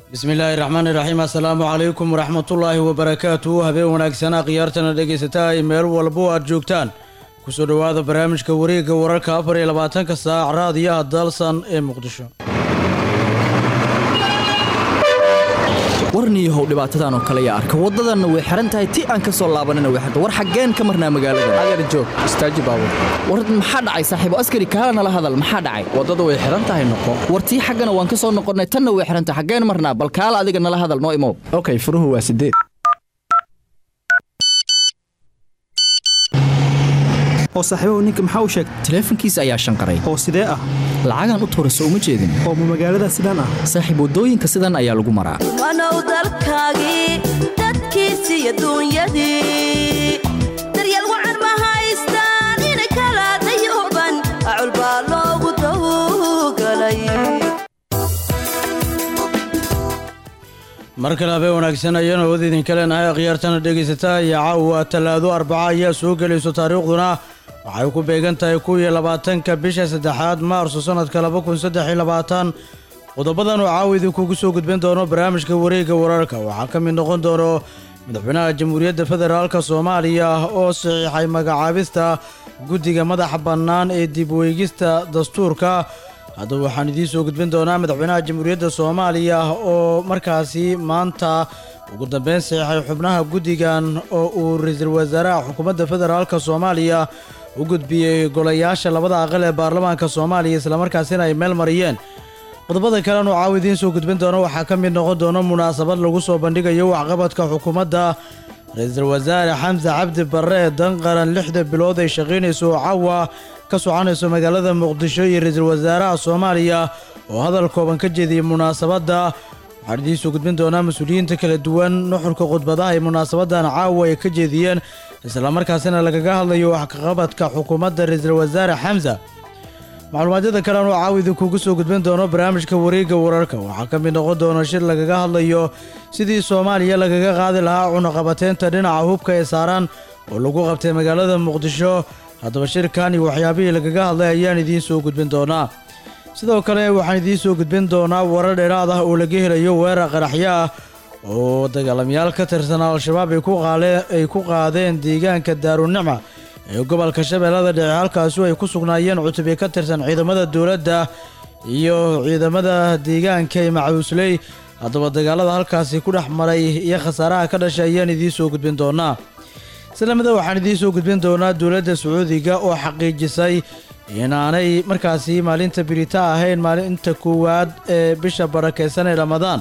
bismillaahi raxmaani raxiim assalaamu calaykum waraxmatullaahi wabarakaatu habeen wanaagsanaa khiyaartana dhegaysataa ay meel walbo aad joogtaan kusoo dhowaada barnaamijka wareegga wararka afar iyo labaatanka saac raadiyaha dalsan ee muqdisho warniyahow dhibaatadan oo kale yaa arka waddadanna way xihan tahay ti aan ka soo laabanina way xirta war xaggeen ka marnaa magaalada adeer joog istaaji baabur war maxaa dhacay saaxiibo askari kaala nala hadal maxaa dhacay waddada way xihan tahay noqo war tii xaggana waan ka soo noqonnay tanna way xihan tahay xaggeen marnaa bal kaala adiga nala hadal noo imow okay furuhu waa sideed oo saaxiibahu ninka maxaa u sheegtay taleefankiisa ayaa shanqaray oo sidee ah lacagaan u tuurayso uma jeedin oo ma magaalada sidaan ah saaxiib waddooyinka sidan ayaa lagu maraa wanow dalkaagii dadkiisii adduunyadii daryeel wacan ma haystaan inay kala dayuban acul baa loogu dawgalay mar kale habeen wanaagsan ayaanu awood idinka leenahay khiyaartana dhegaysataa iyo caawa tallaado arbaca ayaa soo gelayso taariikhduna waxay ku beegan tahay kuw iyo labaatanka bisha saddexaad maarso sannadka laba kun saddex iyo labaatan qodobadan oo caawa idinkugu soo gudbin doono barnaamijka wareegga wararka waxaa ka mid noqon doono madaxweynaha jamhuuriyadda federaalka soomaaliya oo saxiixay magacaabista guddiga madaxa bannaan ee dib weygista dastuurka haddaba waxaan idiin soo gudbin doonaa madaxweynaha jamhuuriyadda soomaaliya oo markaasi maanta ugu dambeyn saxiixay xubnaha guddigan oo uu ra-iisul wasaaraha xukuumadda federaalka soomaaliya u gudbiyey golayaasha labada aqal ee baarlamaanka soomaaliya islamarkaasina ay meel mariyeen qodobada kalenu caawa idiin soo gudbin doono waxaa ka mid noqon doono munaasabad lagu soo bandhigayo waxqabadka xukuumadda ra-iisul wasaare xamse cabdi barre danqaran lixda bilood ay shaqaynayso oo caawa ka soconayso magaalada muqdisho iyo ra-iisul wasaaraha soomaaliya oo hadal kooban ka jeediyey munaasabadda waxaan idiin soo gudbin doonaa mas-uuliyiinta kala duwan nuxurka khudbadaha ay munaasabadan caawa ay ka jeediyeen islamarkaasina lagaga hadlayo waxqabadka xukuumadda ra-iisul wasaare xamsa macluumaadyada kalean oo caawa idinkugu soo gudbin doono barnaamijka wareegga wararka waxaa ka mid noqon doona shir lagaga hadlayo sidii soomaaliya lagaga qaadi lahaa cunaqabateynta dhinaca hubka ee saaran oo lagu qabtay magaalada muqdisho haddaba shirkan iyo waxyaabihii lagaga hadlay ayaan idiin soo gudbin doonaa sidoo kale waxaan idiin soo gudbin doonaa warar dheeraad ah oo laga helayo weerar qaraxyo ah oo dagaalamayaal ka tirsan al-shabaab ay ku qaadeen deegaanka daarunicma ee gobolka shabeellada dhexe halkaasu ay ku sugnaayeen cutubyo ka tirsan ciidamada dowladda iyo ciidamada deegaanka ee macabuusley haddaba dagaalada halkaasi ku dhex maray iyo khasaaraha ka dhashay ayaan idiin soo gudbin doonaa islamada waxaan idiin soo gudbin doonaa dowladda sacuudiga oo xaqiijisay inaanay markaasi maalinta birita ahayn maalinta koowaad ee bisha barakaysan ee ramadaan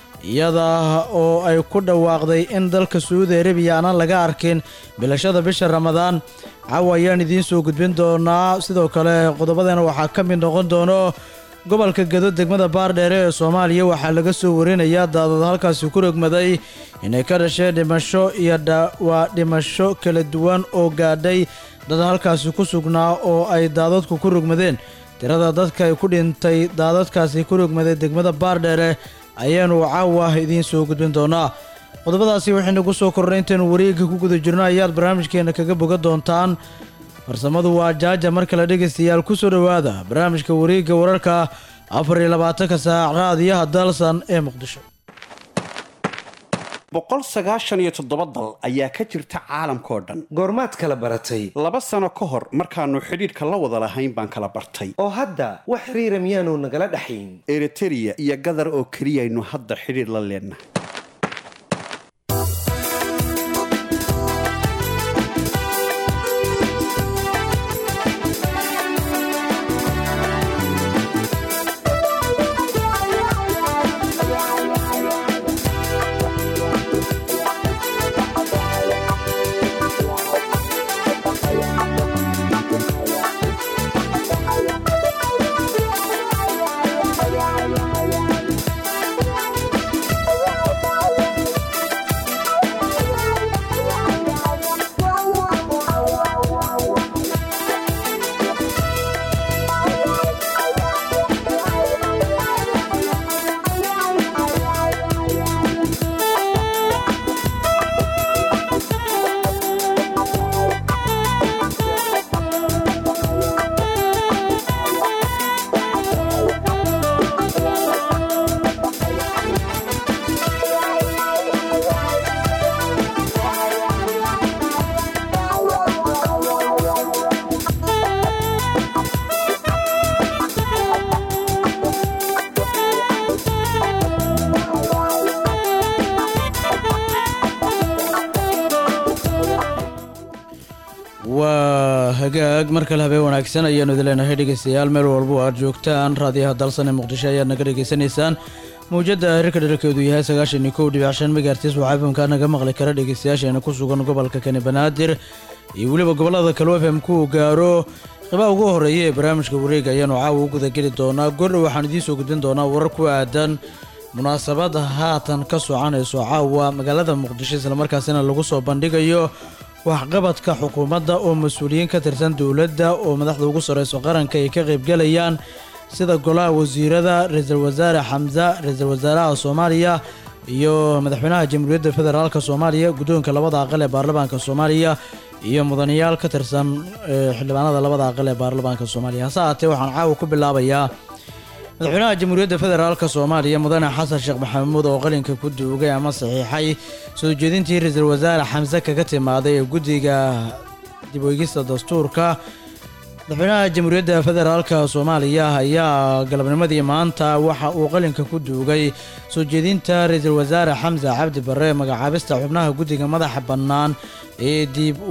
iyada oo ay ku dhawaaqday in dalka sacuudi arabiya aanan laga arkin bilashada bisha ramadaan caawa ayaan idiin soo gudbin doonaa sidoo kale qodobadeena waxaa ka mid noqon doono gobolka gado degmada baardheere ee soomaaliya waxaa laga soo warinayaa daadad halkaasi ku rogmaday inay ka dhasheen dhimasho iyo waa dhimasho kala duwan oo gaadhay dad halkaasi ku sugnaa oo ay daadadku ku rogmadeen tirada dadka ay ku dhintay daadadkaasi ku rogmaday degmada baardheere ayaanu caawa idiin soo gudbin doonaa qodobadaasi waxaynu soo kornay intaynu wareegga ku guda jirno ayaad barnaamijkeenna kaga boga doontaan farsamadu waa jaaja mar kale dhegaystayaal ku soo dhowaada barnaamijka wareegga wararka afar iyo labaatanka saac raadiyaha dalsan ee muqdisho boqol sagaashan iyo toddoba dal ayaa ka jirta caalamkao dhan goormaad kala baratay laba sano ka hor markaannu xidhiidhka la wada lahayn baan kala bartay oo hadda wax xiriira miyaanu nagala dhaxayn eritereya iyo gadar oo keliyaynu hadda xidhiidh la leennahay waa hagaag mar kale habeen wanaagsan ayaanu idin leenahay dhegeystayaal meel walba oo aad joogtaan raadiyaha dalsan ee muqdisho ayaad naga dhegeysanaysaan mawjadda hirka dherarkeedu yahay sagaashan iyo kow dhibic shan megaartis waxaa fmka naga maqli kara dhegeystayaasheena ku sugan gobolka kani banaadir iyo weliba gobolada kale fm ku gaaro qibaa ugu horeeya ee barnaamijka wareega ayaanu caawa u gudageli doonaa goordhow waxaan idiin soo gudbin doonaa warar ku aadan munaasabada haatan ka soconayso caawa magaalada muqdisho islamarkaasina lagu soo bandhigayo waxqabadka xukuumadda oo mas-uuliyiin ka tirsan dowladda oo madaxda ugu sarreyso qaranka ay ka qaybgalayaan sida golaha wasiirada ra-iisul wasaare xamza ra-iisul wasaaraha soomaaliya iyo madaxweynaha jamhuuriyadda federaalk soomaaliya guddoonka labada aqal ee baarlamaanka soomaaliya iyo mudanayaal ka tirsan xildhibaanada labada aqal ee baarlamaanka soomaaliya hase haatee waxaan caawa ku bilaabayaa madaxweynaha jamhuuriyadda federaalk soomaaliya mudane xasan sheekh maxamuud oo qalinka ku duugay ama saxiixay soo jeedintii ra-iisul wasaare xamse kaga timaaday ee guddiga dib weygista dastuurka madaxweynaha jamhuuriyadda federaalk soomaaliya ayaa galabnimadii maanta waxa uu qalinka ku duugay soo jeedinta ra-iisul wasaare xamse cabdi barre magacaabista xubnaha guddiga madaxa bannaan ee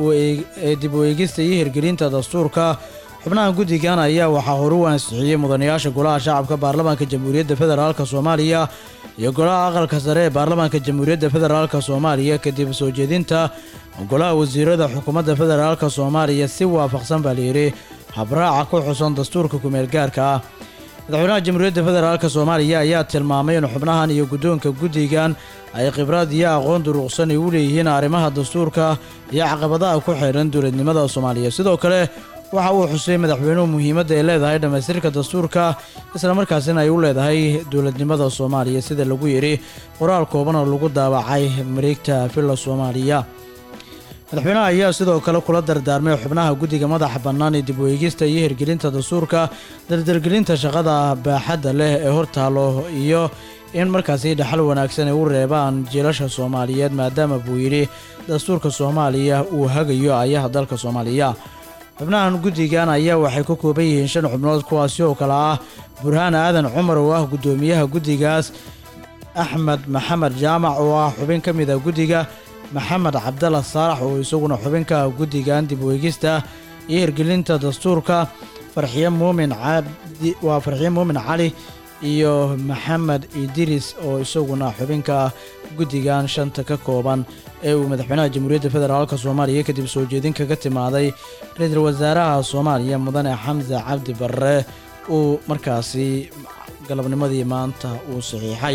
dib u eegista iyo hirgelinta dastuurka xubnaha guddigan ayaa waxaa horu u ansixiyey mudanayaasha golaha shacabka baarlamaanka jamhuuriyadda federaalk soomaaliya iyo golaha aqalka sare ee baarlamaanka jamhuuriyadda federaalk soomaaliya kadib soo jeedinta golaha wasiirada xukuumadda federaalk soomaaliya si waafaqsan baa layidhi habraaca ku xusan dastuurka kumeel gaarka ah madaxweynaha jamhuuriyadda federaalk soomaaliya ayaa tilmaamay in xubnahan iyo guddoonka guddigan ay khibrad iyo aqoon duruqsan ay u leeyihiin arrimaha dastuurka iyo caqabadaha ku xeeran dowladnimada soomaaliya sidoo kale waxa uu xusay madaxweynuhu muhiimadda ay leedahay dhammaystirka dastuurka islamarkaasina ay u leedahay dowladnimada soomaaliya sida lagu yidhi qoraal kooban oo lagu daawacay mareegta villa soomaaliya madaxweynaha ayaa sidoo kale kula dardaarmay xubnaha guddiga madaxa bannaan ee dib u eegista iyo hirgelinta dastuurka dardargelinta shaqada baaxadda leh ee hortaalo iyo in markaasi dhaxal wanaagsan ay u reebaan jiilasha soomaaliyeed maadaama buu yidhi dastuurka soomaaliya uu hagayo ayaha dalka soomaaliya xubnahan guddigan ayaa waxay ka kooban yihiin shan xubnood kuwaasi oo kale ah burhaan aadan cumar oo ah guddoomiyaha guddigaas axmed maxamed jaamac oo ah xubin ka mid a guddiga maxamed cabdalla saalax oo isaguna xubinka guddigan dib weegista iyo hirgelinta dastuurka farxiye muumin cabdi waa farxiye muumin cali iyo maxamed idiris oo isaguna xubinka guddigan shanta ka kooban ee uu madaxweynaha jamhuuriyadda federaalk soomaaliya kadib soo jeedin kaga timaaday ra-iisul wasaaraha soomaaliya mudane xamse cabdi barre uu markaasi galabnimadii maanta uu saxiixay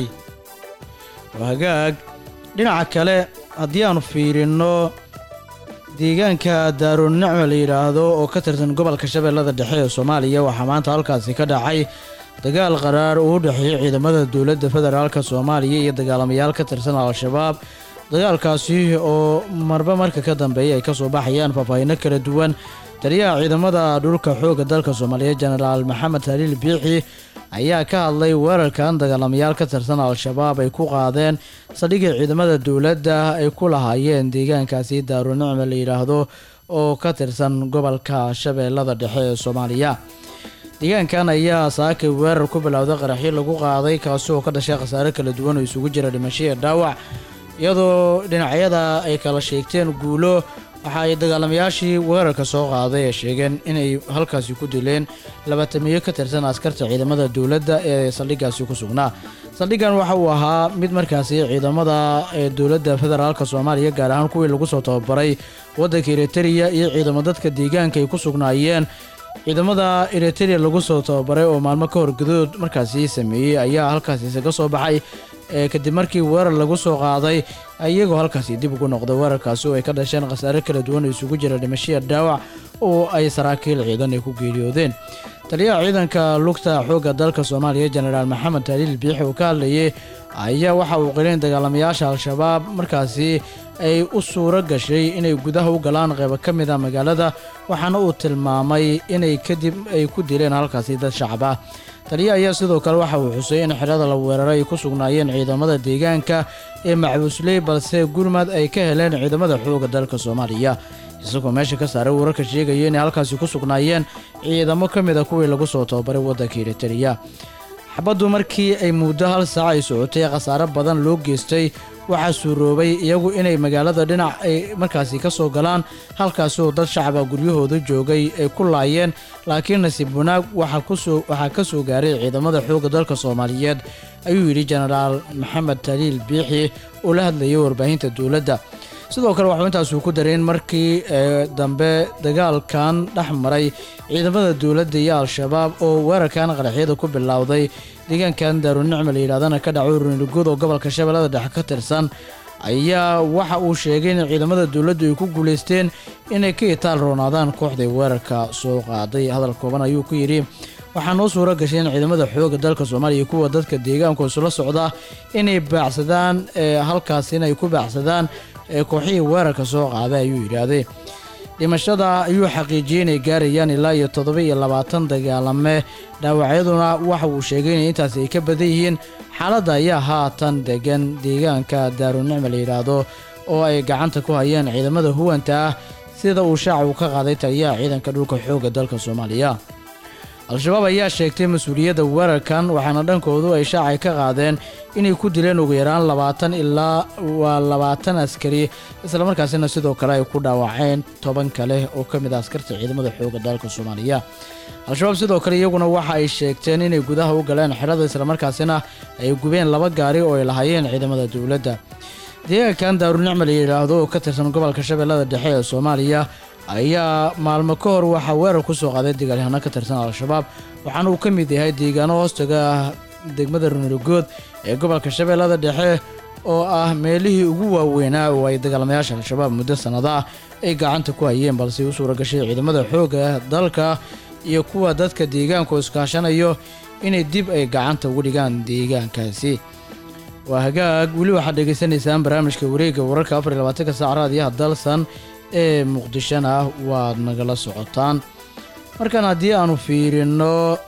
hagaag dhinaca kale haddii aanu fiirinno deegaanka daarunicma la yidhaahdo oo ka tirsan gobolka shabeellada dhexe ee soomaaliya waxaa maanta halkaasi ka dhacay dagaal qaraar uu u dhexeeyey ciidamada dowladda federaalk soomaaliya iyo dagaalamayaal ka tirsan al-shabaab dagaalkaasi oo marba marka ka dambeeya ay kasoo baxayaan faahfaahinno kala duwan taliyaha ciidamada dhulka xoogga dalka soomaaliya jenaraal maxamed haliil biixi ayaa ka hadlay weerarkan dagaalamayaal ka tirsan al-shabaab ay ku qaadeen saldhigii ciidamada dowladda ay ku lahaayeen deegaankaasi daarunicma la yidhaahdo oo ka tirsan gobolka shabeellada dhexe ee soomaaliya deegaankan ayaa saakay weerar ku bilowday qaraxyo lagu qaaday kaasi oo ka dhashay khasaare kala duwan oo isugu jira dhimasho iyo dhaawac iyadoo dhinacyada ay kala sheegteen guulo waxa ay dagaalamayaashii weerarka soo qaaday ee sheegeen inay halkaasi ku dileen labaatamiyo ka tirsan askarta ciidamada dowladda ee saldhiggaasi ku sugnaa saldhiggan waxa uu ahaa mid markaasi ciidamada ee dowladda federaalk soomaaliya gaar ahaan kuwii lagu soo tababaray waddanka eritariya iyo ciidamo dadka deegaanka ay ku sugnaayeen ciidamada eritrea lagu soo tababaray oo maalmo ka hor gadood markaasi sameeyey ayaa halkaasi isaga soo baxay kadib markii weerar lagu soo qaaday iyagoo halkaasi dib ugu noqday weerarkaasi oo ay ka dhasheen khasaare kala duwan oo isugu jira dhimashiya dhaawac oo ay saraakiil ciidan ay ku geeriyoodeen taliyaha ciidanka lugta xoogga dalka soomaaliya jenaraal maxamed haliil biixi oo ka hadlayay ayaa waxa uu qilin dagaalamayaasha al-shabaab markaasi ay u suuro gashay inay gudaha u galaan qeybo ka mid a magaalada waxaana uu tilmaamay inay kadib ay ku dileen halkaasi dad shacab ah taliya ayaa sidoo kale waxa uu xusay in xerada la weeraray ay ku sugnaayeen ciidamada deegaanka ee macbuusley balse gurmad ay ka heleen ciidamada xoogga dalka soomaaliya isagoo meesha ka saaray wararka sheegaya inay halkaasi ku sugnaayeen ciidamo ka mid a kuwii lagu soo tababaray waddanka eritariya xabaddu markii ay muddo hal saac ay socotay khasaare badan loo geystay waxaa suuroobay iyagu inay magaalada dhinac ay markaasi ka soo galaan halkaasi oo dad shacaba guryahooda joogay ay ku laayeen laakiin nasiib wanaag waxaa kusoo waxaa ka soo gaaray ciidamada xoogga dalka soomaaliyeed ayuu yidhi jenaraal maxamed taliil biixi oo la hadlayay warbaahinta dowladda sidoo kale waxuu intaasuu ku daray in markii ee dambe dagaalkan dhex maray ciidamada dowladda iyo al-shabaab oo weerarkan qaraxyada ku bilowday deegaankan daarunicma la yidhahdana ka dhaco runiguud oo gobolka shabeellada dhexe ka tirsan ayaa waxa uu sheegay in ciidamada dowladdu ay ku guulaysteen inay ka itaal roonaadaan kooxday weerarka soo qaaday hadal kooban ayuu ku yidhi waxaa noo suuro gashay in ciidamada xoogga dalka soomaaliya iyo kuwa dadka deegaanku isula socda inay baacsadaan ee halkaas inay ku baacsadaan ee kooxihii weerarka soo qaaday ayuu yidhaahday dhimashada ayuu xaqiijiyey inay gaarayaan ilaa iyo toddoba iyo labaatan dagaalame dhaawacyaduna waxa uu sheegay inay intaasi ay ka badan yihiin xaaladda ayaa haatan degan deegaanka daarunicma la yidhaahdo oo ay gacanta ku hayeen ciidamada huwanta ah sida uu shaaca uu ka qaaday taliyaha ciidanka dhulka xoogga dalka soomaaliya al-shabaab ayaa sheegtay mas-uuliyadda weerarkan waxaana dhankoodu ay shaacay ka qaadeen inay ku dileen ugu yaraan labaatan ilaa waa labaatan askari islamarkaasina sidoo kale ay ku dhaawaceen toban kale oo ka mid ah askarta ciidamada xoogga dalka soomaaliya al-shabaab sidoo kale iyaguna waxa ay sheegteen inay gudaha u galeen xerada islamarkaasina ay gubeen laba gaari oo ay lahaayeen ciidamada dowladda deegaankan daarunicma la yidhaahdo oo ka tirsan gobolka shabeellada dhexe ee soomaaliya ayaa maalmo ka hor waxaa weerar ku soo qaaday dagaalyahano ka tirsan al-shabaab waxaana uu ka mid yahay deegaano hoostaga ah degmada runirigood ee gobolka shabeellada dhexe oo ah meelihii ugu waaweynaa oo ay dagaalamayaasha al-shabaab muddo sannado ah ay gacanta ku hayeen balse u suura gashay ciidamada xoogga dalka iyo kuwa dadka deegaanku iskaashanayo inay dib ay gacanta ugu dhigaan deegaankaasi waa hagaag weli waxaad dhegaysanaysaan barnaamijka wareegga wararka afar iyo labaatanka saac raadiyaha dalsan ee muqdishona waad nagala socotaan markan haddii aanu fiirino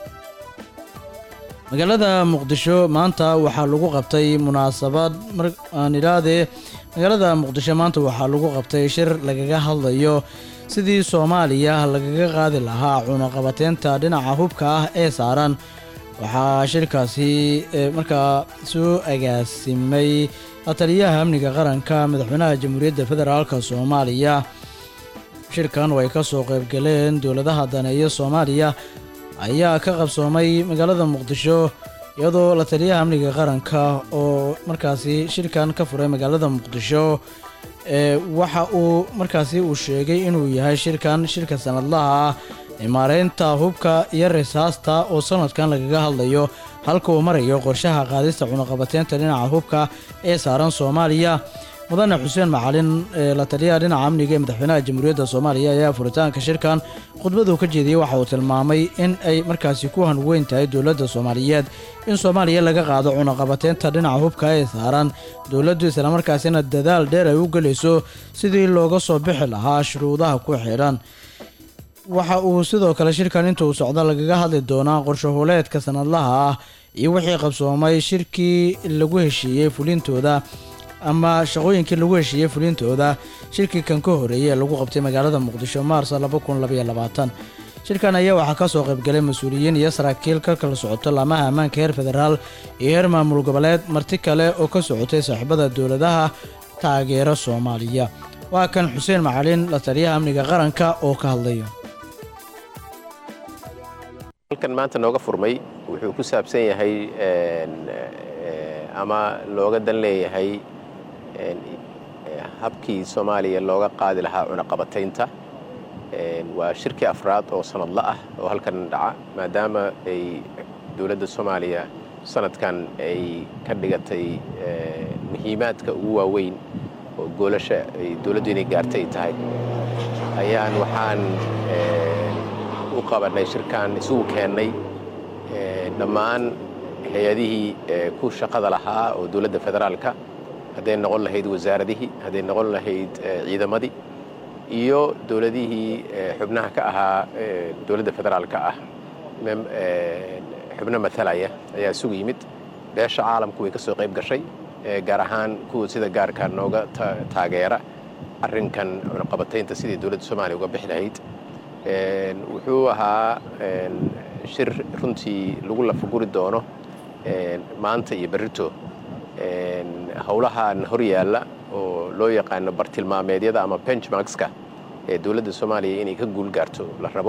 magaalada muqdisho maanta waxaa lagu qabtay munaasabad mar aan idhaahdee magaalada muqdisho maanta waxaa lagu qabtay shir lagaga hadlayo sidii soomaaliya lagaga qaadi lahaa cunaqabateynta dhinaca hubka ah ee saaran waxaa shirkaasi markaa soo agaasimay lataliyaha amniga qaranka madaxweynaha jamhuuriyadda federaalka soomaaliya shirkan oo ay ka soo qaybgaleen dowladaha daneeya soomaaliya ayaa ka qabsoomay magaalada muqdisho iyadoo lataliyaha amniga qaranka oo markaasi shirkan ka furay magaalada muqdisho ee waxa uu markaasi uu sheegay inuu yahay shirkan shirka sanadlaha ah ee maareynta hubka iyo risaasta oo sanadkan lagaga hadlayo halka uu marayo qorshaha qaadista cunaqabateynta dhinaca hubka ee saaran soomaaliya mudane xuseen macalin ee la taliyaha dhinaca amniga ee madaxweynaha jamhuuriyadda soomaaliya ayaa furitaanka shirkan khudbaduu ka jeediyey waxa uu tilmaamay in ay markaasi ku hanweyn tahay dowladda soomaaliyeed in soomaaliya laga qaado cunaqabateynta dhinaca hubka ee saaran dowladdu islamarkaasina dadaal dheer ay u gelayso sidii looga soo bixi lahaa shuruudaha ku xidhan waxa uu sidoo kale shirkan inta uu socdo lagaga hadli doonaa qorshahuleedka sanadlaha ah iyo wixii qabsoomay shirkii lagu heshiiyey fulintooda ama shaqooyinkii lagu heshiiyey fulintooda shirkii kan ka horeeyey ee lagu qabtay magaalada muqdisho maars shirkan ayaa waxaa ka soo qaybgalay mas-uuliyiin iyo saraakiil ka kala socoto laamaha ammaanka heer federaal iyo heer maamul goboleed marti kale oo ka socotay saaxiibada dowladaha taageera soomaaliya waa kan xuseen macalin la taliyaha amniga qaranka oo ka hadlaya halkan maanta nooga furmay wuxuu ku saabsan yahay ama looga dan leeyahay habkii soomaaliya looga qaadi lahaa cunaqabataynta waa shirkii afraad oo sanadla ah oo halkan dhaca maadaama ay dowladda soomaaliya sanadkan ay ka dhigatay muhiimaadka ugu waaweyn oo goolasha ay dowladdu inay gaartay tahay ayaan waxaan u qabanay shirkan isugu keennay dhammaan hay-adihii ku shaqada lahaa oo dowladda federaalka hadday noqon lahayd wasaaradihii hadday noqon lahayd ciidamadii iyo dowladihii xubnaha ka ahaa dowladda federaalka ah xubno matalaya ayaa isugu yimid beesha caalamku way ka soo qayb gashay gaar ahaan kuwa sida gaarka nooga taageera arrinkan cunaqabataynta sidii dowladda soomaaliya uga bixi lahayd wuxuu ahaa shir runtii lagu lafaguri doono maanta iyo berrito howlahan hor yaalla oo loo yaqaano bartilmaameedyada ama benchmarkska ee dowladda soomaaliya inay ka guul gaarto la rabo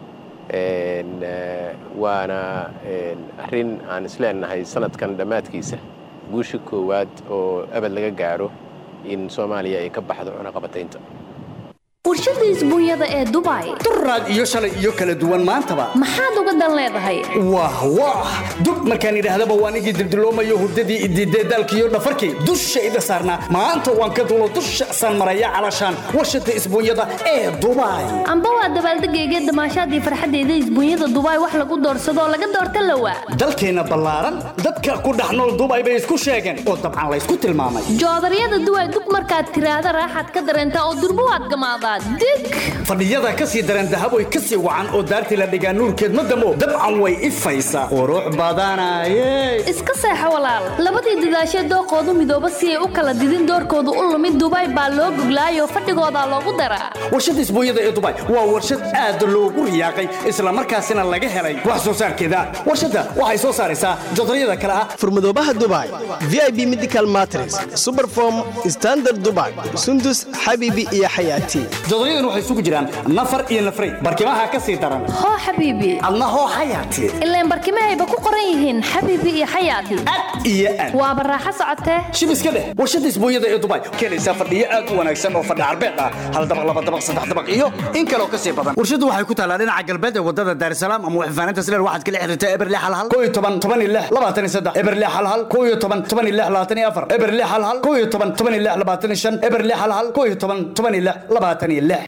waana arrin aan isleenahay sanadkan dhammaadkiisa guusha koowaad oo abad laga gaaro in soomaaliya ay ka baxdo cunaqabataynta warshada isbuunyada ee dubai duraad iyo shalay iyo kala duwan maantaba maxaad uga dan leedahay wah wah dub markaan idhaahdaba waan igii dildiloomayo hurdadii idiidee daalkiiyo dhafarkii dusha ida saarnaa maanta waan ka dulo dusha san maraya calashaan warshada isbuunyada ee dubai amba waa dabaaldegayga damaashaadii farxaddeeda isbuunyada dubai wax lagu doorsadoo laga doorta lawa dalkeenna ballaaran dadka ku dhex nool dubai bay isku sheegeen oo dabcan laysku tilmaamay joodaryada duway dug markaad tiraahda raaxaad ka dareentaa oo durbo waad gamaadaa dig fadhiyada ka sii daran dahaboy ka sii wacan oo daartii la dhigaa nuurkeed ma damo dabcan way ifaysaa qurux badanaye iska seexo walaal labadii dadaashee dooqoodu midooba si ay u kala didin doorkoodu u lumid dubai baa loo goglaayoo fadhigoodaa loogu daraa warshada isbuunyada ee dubai waa warshad aad loogu riyaaqay islamarkaasina laga helay wax soo saarkeeda warshadda waxay soo saaraysaa jodaryada kale ah furmadoobaha dubai v i b medical matres superform standard dubai sundus xabiibi iyo xayaati jodoryadan waxay isugu jiraan nafar iyo nafray barkimaha ka sii daran hoo xabiibi adna hoo xayaati ileen barkimahayba ku qoran yihiin xabiibi iyo xayaati iyo aad waaba raaxo socotee shib iska dheh warshada isbuunyada ee dubai keenaysaa fadhiyo aad u wanaagsan oo fadhi carbeed ah hal dabaq laba dabaq saddex dabaq iyo in kaloo ka sii badan warshadu waxay ku taallaa dhinaca galbeed ee wadada daarisalaam ama waxfaaninta sileer waxaad kala xiriirtaa eberle halhal koo iyo toban toban iyo lix labaatan iyo saddex eberle halhal koo iyo toban toban iyo lix labaatan iyo afar eberle halhal koo iyo toban toban iyo lix labaatan iyo shan eberle halhal koo iyo toban toban iyo lix labaatan iyo lix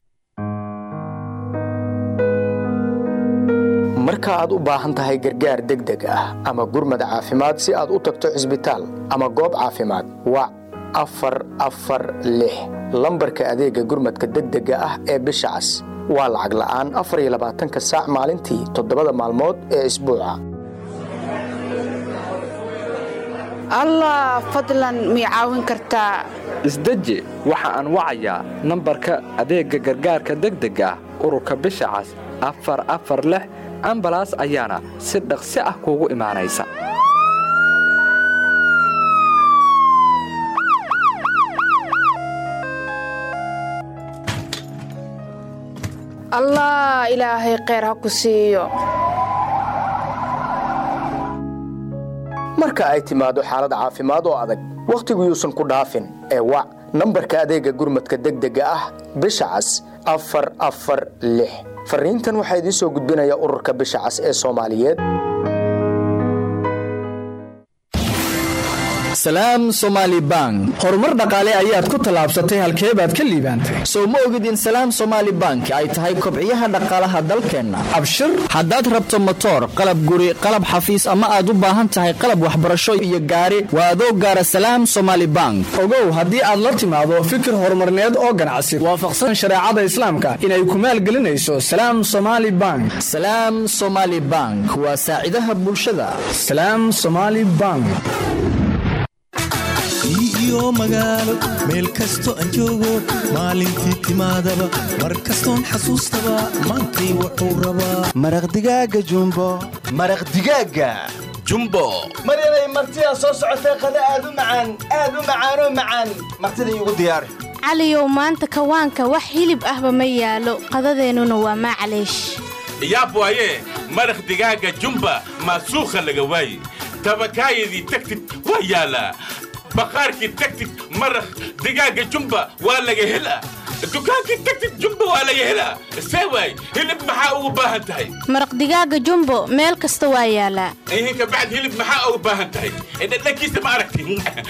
marka aad u baahan tahay gargaar degdeg ah ama gurmad caafimaad si aad u tagto cisbitaal ama goob caafimaad wac afar afar lix lambarka adeega gurmadka degdega ah ee bisha cas waa lacag la'aan afar iyo labaatanka saac maalintii toddobada maalmood ee isbuuca allah fadlan mii caawin kartaa isdeji waxa aan wacayaa nambarka adeegga gargaarka degdega ah ururka bisha cas afar afar lix ambalaas ayaana si dhaqsi ah kuugu imaanaysa allah ilaahay kheyr ha ku siiyo marka ay timaado xaalad caafimaad oo adag wakhtigu yuusan ku dhaafin ee wac nambarka adeegga gurmadka degdega ah bisha cas afar afar lix fariintan waxaa idiin soo gudbinaya ururka bisha cas ee soomaaliyeed salaam somaali bank horumar dhaqaale ayaad ku tallaabsatay halkee baad ka liibaantay sow ma ogid in salaam somaali bank ay tahay kobciyaha dhaqaalaha dalkeenna abshir haddaad rabto motoor qalab guri qalab xafiis ama aad u baahan tahay qalab waxbarasho iyo gaari waa adoo gaara salaam somaali bank ogow haddii aad la timaado fikir horumarneed oo ganacsi waafaqsan shareecada islaamka inay ku maalgelinayso salaam somaali bank salaam somaali bank waa saacidaha bulshada salaam somaali bank iyo magaalo meel kasto aan joogo maalintii timaadaba mar kastoon xasuustaba maantay wuxuu rabaa maraq digaaga jumbo maraq digaaga jumbo maryanay martidaa soo socotay qada aad u macaan aad u macaanoo macaan martida iigu diyaari caliyow maanta kawaanka wax hilib ahba ma yaalo qadadeennuna waa maclaysh yaab waaye maraq digaaga jumba maasuukha laga waaye tabakaayadii tagtid waa yaalaa baqaarkii tagtid maraq digaaga jumba waa laga helaa dukaankii tagtid jumba waa laga helaa see waay hilib maxaa ugu baahan tahay maraq digaaga jumbo meel kasta waa yaalaa ihinka bacd hilib maxaa ugu baahan tahay dhadhankiisa ma aragti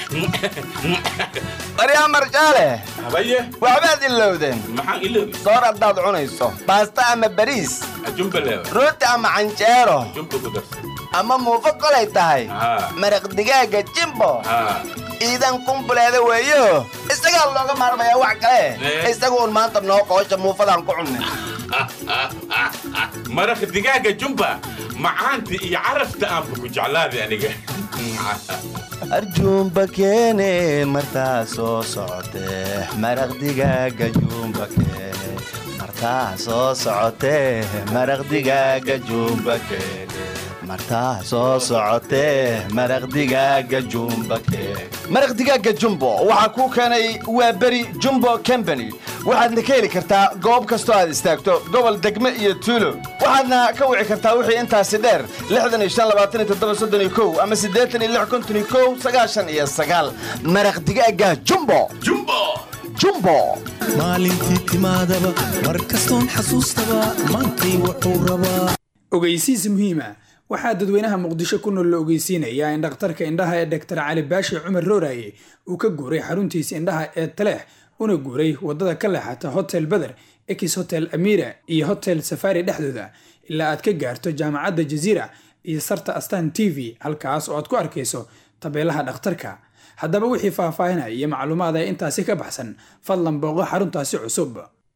baryaa marjaale habaye waxbaad ilowdeen maxaan ilowday soor haddaad cunayso baasta ama bariis jumba leewa rooti ama canjeero jumba ku darsan ama muufo kolay tahay maraq digaaga jimbo iidan kumbuleeda weeyo isagaa looga maarmayaa wax kale isaga uun maanta noo qoosha muufadaan ku cunnay maraq digaaga jumba macaanta iyo carafta aanba ku jeclaaday aniga arjuumba keene martaa soo socotee maraq digaaga juumba keene martaa soo socotee maraq digaaga juumba keene martaa soo socotee maraq digaaga jumba keeg maraq digaaga jumbo waxaa kuu keenay waa beri jumbo combany waxaadna ka heli kartaa goob kastoo aad istaagto gobol degme iyo tuulo waxaadna ka wici kartaa wixii intaasi dheer ama maraq digaaga jumbo jumbo maalintii timaadaba mar kastoon xasuustaba maantay wuxuu rabaa ogeysiis muhiima waxaa dadweynaha muqdisho ku nool la ogeysiinayaa in dhakhtarka indhaha ee doktor cali baashi cumar rooraye uu ka guuray xaruntiisa indhaha ee taleex una guuray wadada ka leexata hotel beder ex hotel amira iyo hotel safari dhexdooda ilaa aad ka gaarto jaamacadda jaziira iyo sarta astan t v halkaas oo aad ku arkayso tabeelaha dhakhtarka haddaba wixii faahfaahinaya iyo macluumaad ee intaasi ka baxsan fadlan booqo xaruntaasi cusub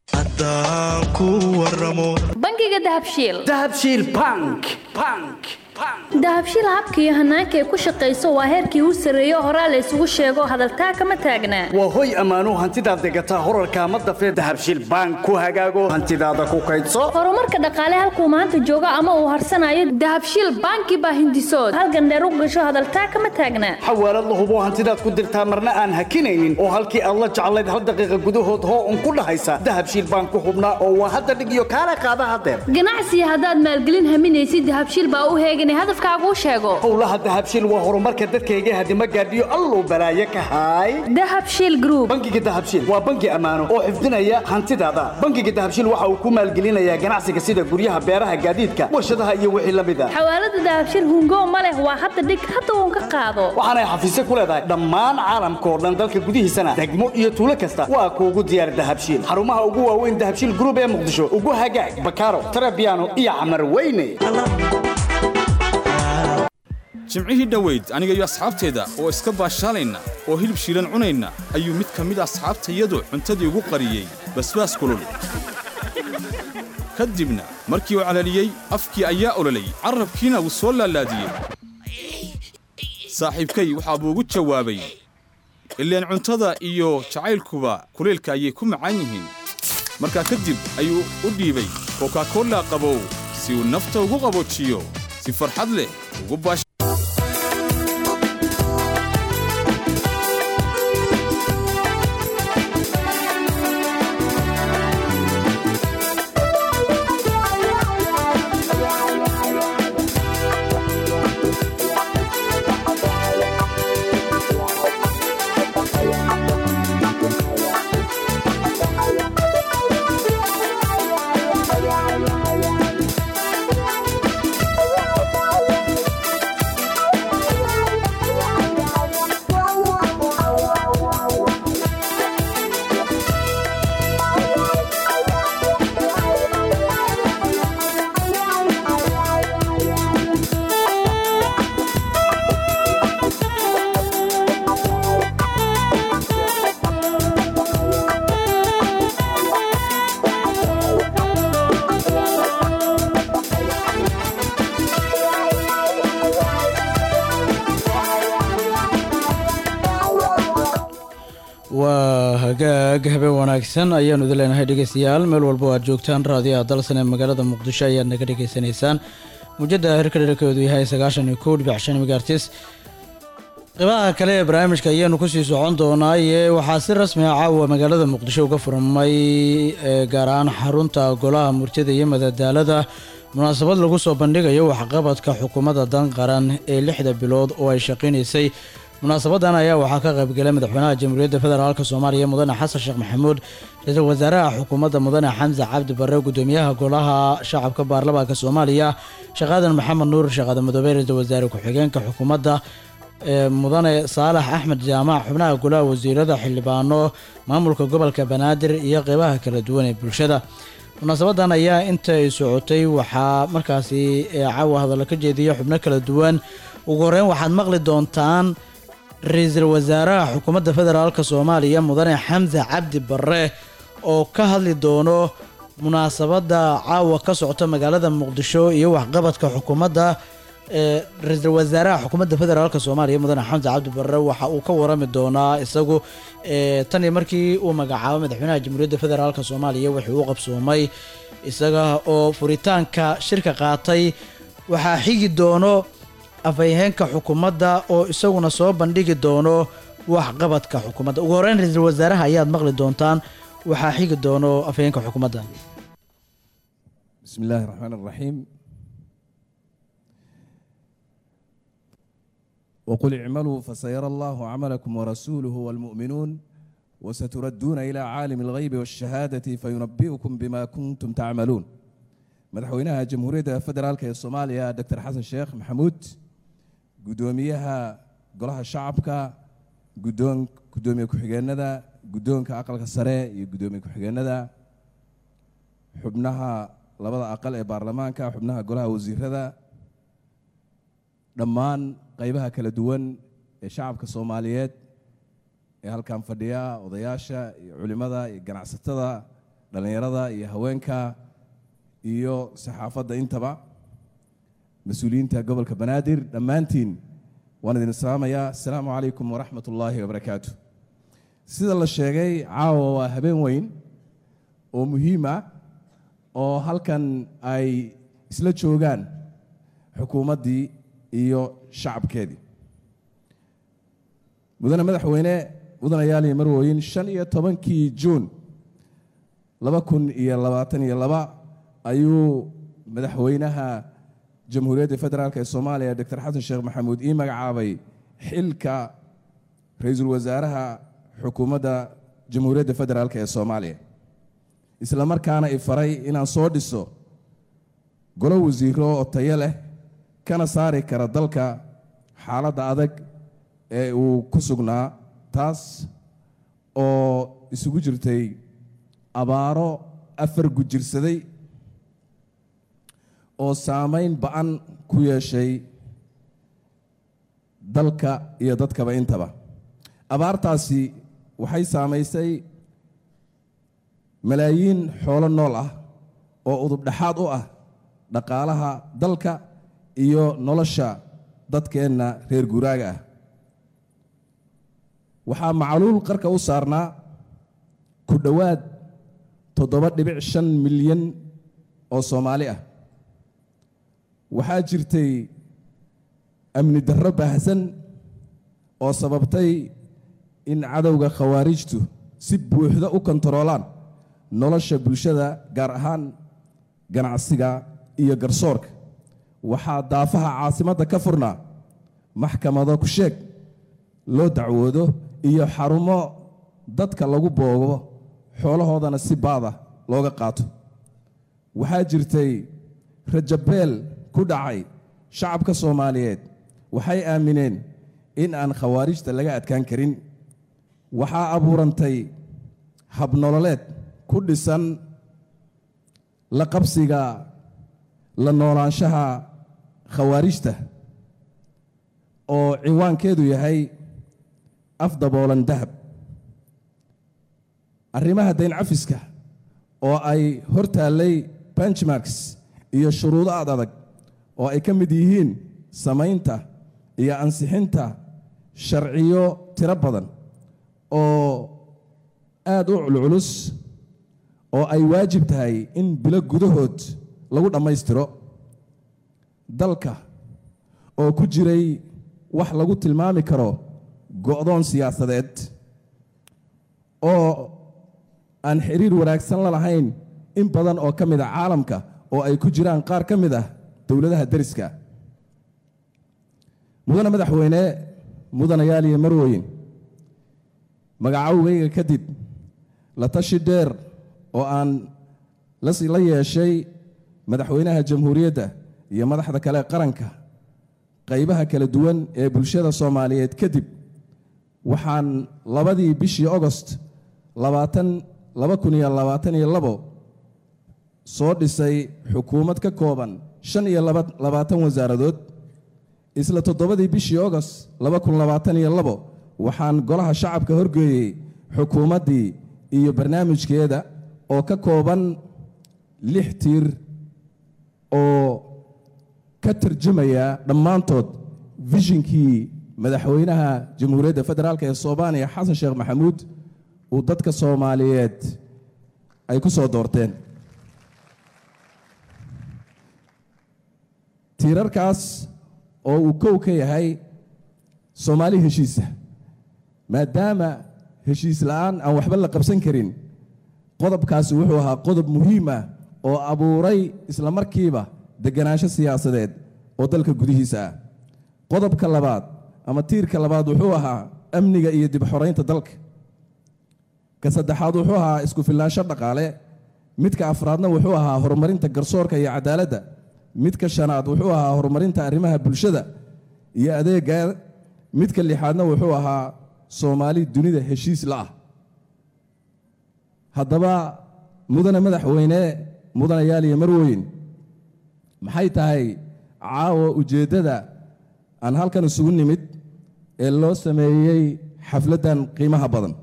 bangiga dahabshiil dahabshiil bank bank dahabshiil habka iyo hanaanka ay ku shaqayso waa heerkii u sarreeyo horaa la isugu sheego hadaltaa kama taagnaa waa hoy ammaanuu hantidaad degataa horarka ma dafee dahabshiil bank ku hagaago hantidaada ku kaydso horumarka dhaqaale halkuu maanta joogo ama uu harsanayo dahabshiil banki baa hindisood halgandheer u gasho hadaltaa kama taagnaa xawaalad la hubo hantidaad ku dirtaa marna aan hakinaynin oo halkii aad la jeclayd hal daqiiqa gudahood hoo un ku dhahaysa dahabshiil bank ku hubnaa oo waa hadda dhig iyo kaala qaada hadeer ganacsiga haddaad maalgelin haminaysid dahabshiil baa u heeganay hadafkaaguu sheego howlaha dahabshiil waa horumarka dadkayga hadima gaadhiyo alluu balaaye ka haay dahabshiil group bangiga dahabshiil waa bangi ammaano oo xifdinaya hantidaada bangiga dahabshiil waxa uu ku maalgelinayaa ganacsiga sida guryaha beeraha gaadiidka warshadaha iyo wixii la mid a xawaalada dahabshiil hungo ma leh waa hadda dhig hadda uun ka qaado waxaanay xafiisyo ku leedahay dhammaan caalamka oo dhan dalka gudihiisana degmo iyo tuulo kasta waa kuugu diyaar dahabshiil xarumaha ugu waaweyn dahabshiil group ee muqdisho ugu hagaag bakaaro tarabiano iyo camar weyne jimcihii dhoweyd aniga iyo asxaabteeda oo iska baashaalayna oo hilib shiilan cunayna ayuu mid ka mid asxaabtayadu cuntadii ugu qariyey basbaas kulul ka dibna markii uu calaliyey afkii ayaa ololay carrabkiina wuu soo laalaadiyey saaxiibkay waxaa buu ugu jawaabay ileen cuntada iyo jacaylkuba kulaylka ayay ku macaan yihiin markaa kadib ayuu u dhiibay kokakolla qabow si uu nafta ugu qaboojiyo si farxad leh ugu baash waa hagaag habeen wanaagsan ayaanu idin leenahay dhegeystayaal meel walba oo aad joogtaan raadiyaha dalsan ee magaalada muqdisho ayaad naga dhegeysanaysaan mujada hirka dherkeedu yahay sagaashan iyo kow dhibic shan megaartis qeybaha kale ee barnaamijka ayaanu kusii socon doonaa ee waxaa si rasmi ah caawa magaalada muqdisho uga furmay ee gaar ahaan xarunta golaha murtida iyo madadaalada munaasabad lagu soo bandhigayo waxqabadka xukuumadda dan qaran ee lixda bilood oo ay shaqaynaysay munaasabadan ayaa waxaa ka qaybgalay madaxweynaha jamhuuriyadda federaalk soomaaliya mudane xasan sheekh maxamuud ra-iisul wasaaraha xukuumadda mudane xamse cabdi barre gudoomiyaha golaha shacabka baarlamaanka soomaaliya sheekh aadan maxamed nuur sheekh aadan madoobe ra-iisul wasaare ku-xigeenka xukuumadda ee mudane saalax axmed jaamac xubnaha golaha wasiirada xildhibaano maamulka gobolka banaadir iyo qeybaha kala duwan ee bulshada munaasabadan ayaa inta ay socotay waxaa markaasi caawa hadallo ka jeediya xubno kala duwan ugu horeyn waxaad maqli doontaan ra-iisul wasaaraha xukuumadda federaalk soomaaliya mudane xamse cabdi barre oo ka hadli doono munaasabadda caawa ka socota magaalada muqdisho iyo waxqabadka xukuumadda ee ra-iisul wasaaraha xukuumadda federaalk soomaaliya mudane xamse cabdi barre waxa uu ka warami doonaa isagu ee tan iyo markii uu magacaabo madaxweynaha jamhuuriyadda federaalk soomaaliya wixii u qabsoomay isaga oo furitaanka shirka qaatay waxaa xigi doono afhayeenka xukuumadda oo isaguna soo bandhigi doono waxqabadka xukuumadda ugu horreyn ra-iisul wasaaraha ayaad maqli doontaan waxaa xigi doono afhayeenka xukuumadda بسم الله الرحمن الرحيم وقل اعملوا فسيرى الله عملكم ورسوله والمؤمنون وستردون إلى عالم الغيب والشهادة فينبئكم بما كنتم تعملون مدحوينها جمهورية فدرالك الصوماليا دكتور حسن شيخ محمود قدوميها قلها الشعبك قدوم قدومي كحجيندا قدومك أقل السري قدومي كحجيندا xubnaha labada aqal ee baarlamaanka xubnaha golaha wasiirada dhammaan qaybaha kala duwan ee shacabka soomaaliyeed ee halkan fadhiya odayaasha iyo culimmada iyo ganacsatada dhallinyarada iyo haweenka iyo saxaafadda intaba mas-uuliyiinta gobolka banaadir dhammaantiin waan idin islaamayaa asalaamu calaykum waraxmat ullaahi wabarakaatu sida la sheegay caawa waa habeen weyn oo muhiim ah oo halkan ay isla joogaan xukuumaddii iyo shacabkeedii mudane madaxweyne mudanayaal iyo marwooyin shan iyo tobankii juun laba kun iyo labaatan iyo laba ayuu madaxweynaha jamhuuriyadda federaalk ee soomaaliya doctor xasan sheekh maxamuud ii magacaabay xilka ra-iisul wasaaraha xukuumadda jamhuuriyadda federaalk ee soomaaliya isla markaana i faray inaan soo dhiso golo wasiiro oo tayo leh kana saari kara dalka xaaladda adag ee uu ku sugnaa taas oo isugu jirtay abaaro afar gujirsaday oo saamayn ba-an ku yeeshay dalka iyo dadkaba intaba abaartaasi waxay saamaysay malaayiin xoolo nool ah oo udub dhexaad u ah dhaqaalaha dalka iyo nolosha dadkeenna reer guuraaga ah waxaa macluul qarka u saarnaa ku dhowaad toddoba dhibic shan milyan oo soomaali ah waxaa jirtay amni darro baahsan oo sababtay in cadowga khawaarijtu si buuxda u kontaroolaan nolosha bulshada gaar ahaan ganacsiga iyo garsoorka waxaa daafaha caasimadda ka furnaa maxkamado ku sheeg loo dacwoodo iyo xarumo dadka lagu boogo xoolahoodana si baada looga qaato waxaa jirtay rajabeel ku dhacay shacabka soomaaliyeed waxay aamineen in aan khawaarijta laga adkaan karin waxaa abuurantay habnololeed ku dhisan la qabsiga la noolaanshaha khawaarijta oo cinwaankeedu yahay afdaboolan dahab arrimaha dayn cafiska oo ay hor taallay benchmarks iyo shuruudo aad adag oo ay ka mid yihiin samaynta iyo ansixinta sharciyo tiro badan oo aad u culculus oo ay waajib tahay in bilo gudahood lagu dhammaystiro dalka oo ku jiray wax lagu tilmaami karo go'doon siyaasadeed oo aan xiriir wanaagsan la lahayn in badan oo ka mid a caalamka oo ay ku jiraan qaar ka mid ah dowladaha deriska mudane madaxweyne mudanayaal iyo marweyn magacowgayga kadib la tashi dheer oo aan la yeeshay madaxweynaha jamhuuriyadda iyo madaxda kale qaranka qaybaha kala duwan ee bulshada soomaaliyeed kadib waxaan labadii bishii ogost labaatan laba kun iyo labaatan iyo labo soo dhisay xukuumad ka kooban shan iyo labaatan wasaaradood isla toddobadii bishii ogost laba kun labaatan iyo labo waxaan golaha shacabka horgeeyey xukuumaddii iyo barnaamijkeeda oo ka kooban lix tiir oo ka tarjumaya dhammaantood vishinkii madaxweynaha jamhuuriyadda federaalk ee soomaaliya xasan sheekh maxamuud uu dadka soomaaliyeed ay ku soo doorteen tiirarkaas oo uu kow ka yahay soomaali heshiisa maadaama heshiis la'aan aan waxba la qabsan karin qodobkaasi wuxuu ahaa qodob muhiim ah oo abuuray isla markiiba deganaansho siyaasadeed oo dalka gudihiisa ah qodobka labaad ama tiirka labaad wuxuu ahaa amniga iyo dib xoraynta dalka ka saddexaad wuxuu ahaa isku filnaansho dhaqaale midka afraadna wuxuu ahaa horumarinta garsoorka iyo cadaaladda midka shanaad wuxuu ahaa horumarinta arrimaha bulshada iyo adeega midka lixaadna wuxuu ahaa soomaali dunida heshiis la'ah haddaba mudane madaxweyne mudanayaal iyo marweyn maxay tahay caawa ujeeddada aan halkan isugu nimid ee loo sameeyey xafladdan qiimaha badan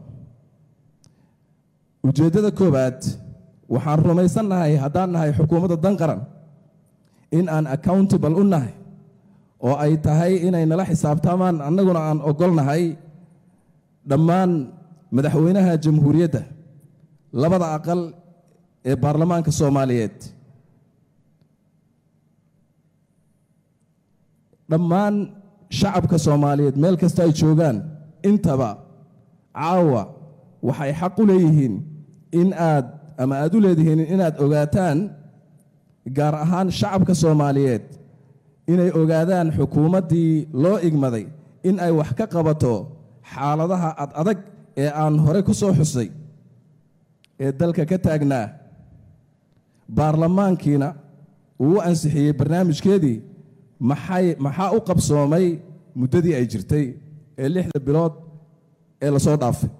ujeeddada koowaad waxaan rumaysannahay haddaan nahay xukuumadda dan qaran in aan accountable u nahay oo ay tahay inay nala xisaabtaamaan annaguna aan ogolnahay dhammaan madaxweynaha jamhuuriyadda labada aqal ee baarlamaanka soomaaliyeed dhammaan shacabka soomaaliyeed meel kasta ay joogaan intaba caawa waxay xaq u leeyihiin in aad ama aad u leedihiin inaad ogaataan gaar ahaan shacabka soomaaliyeed inay ogaadaan xukuumaddii loo igmaday in ay wax ka qabato xaaladaha ad adag ee aan hore ku soo xusay ee dalka ka taagnaa baarlamaankiina uu u ansixiyey barnaamijkeedii maxay maxaa u qabsoomay muddadii ay jirtay ee lixda bilood ee la soo dhaafay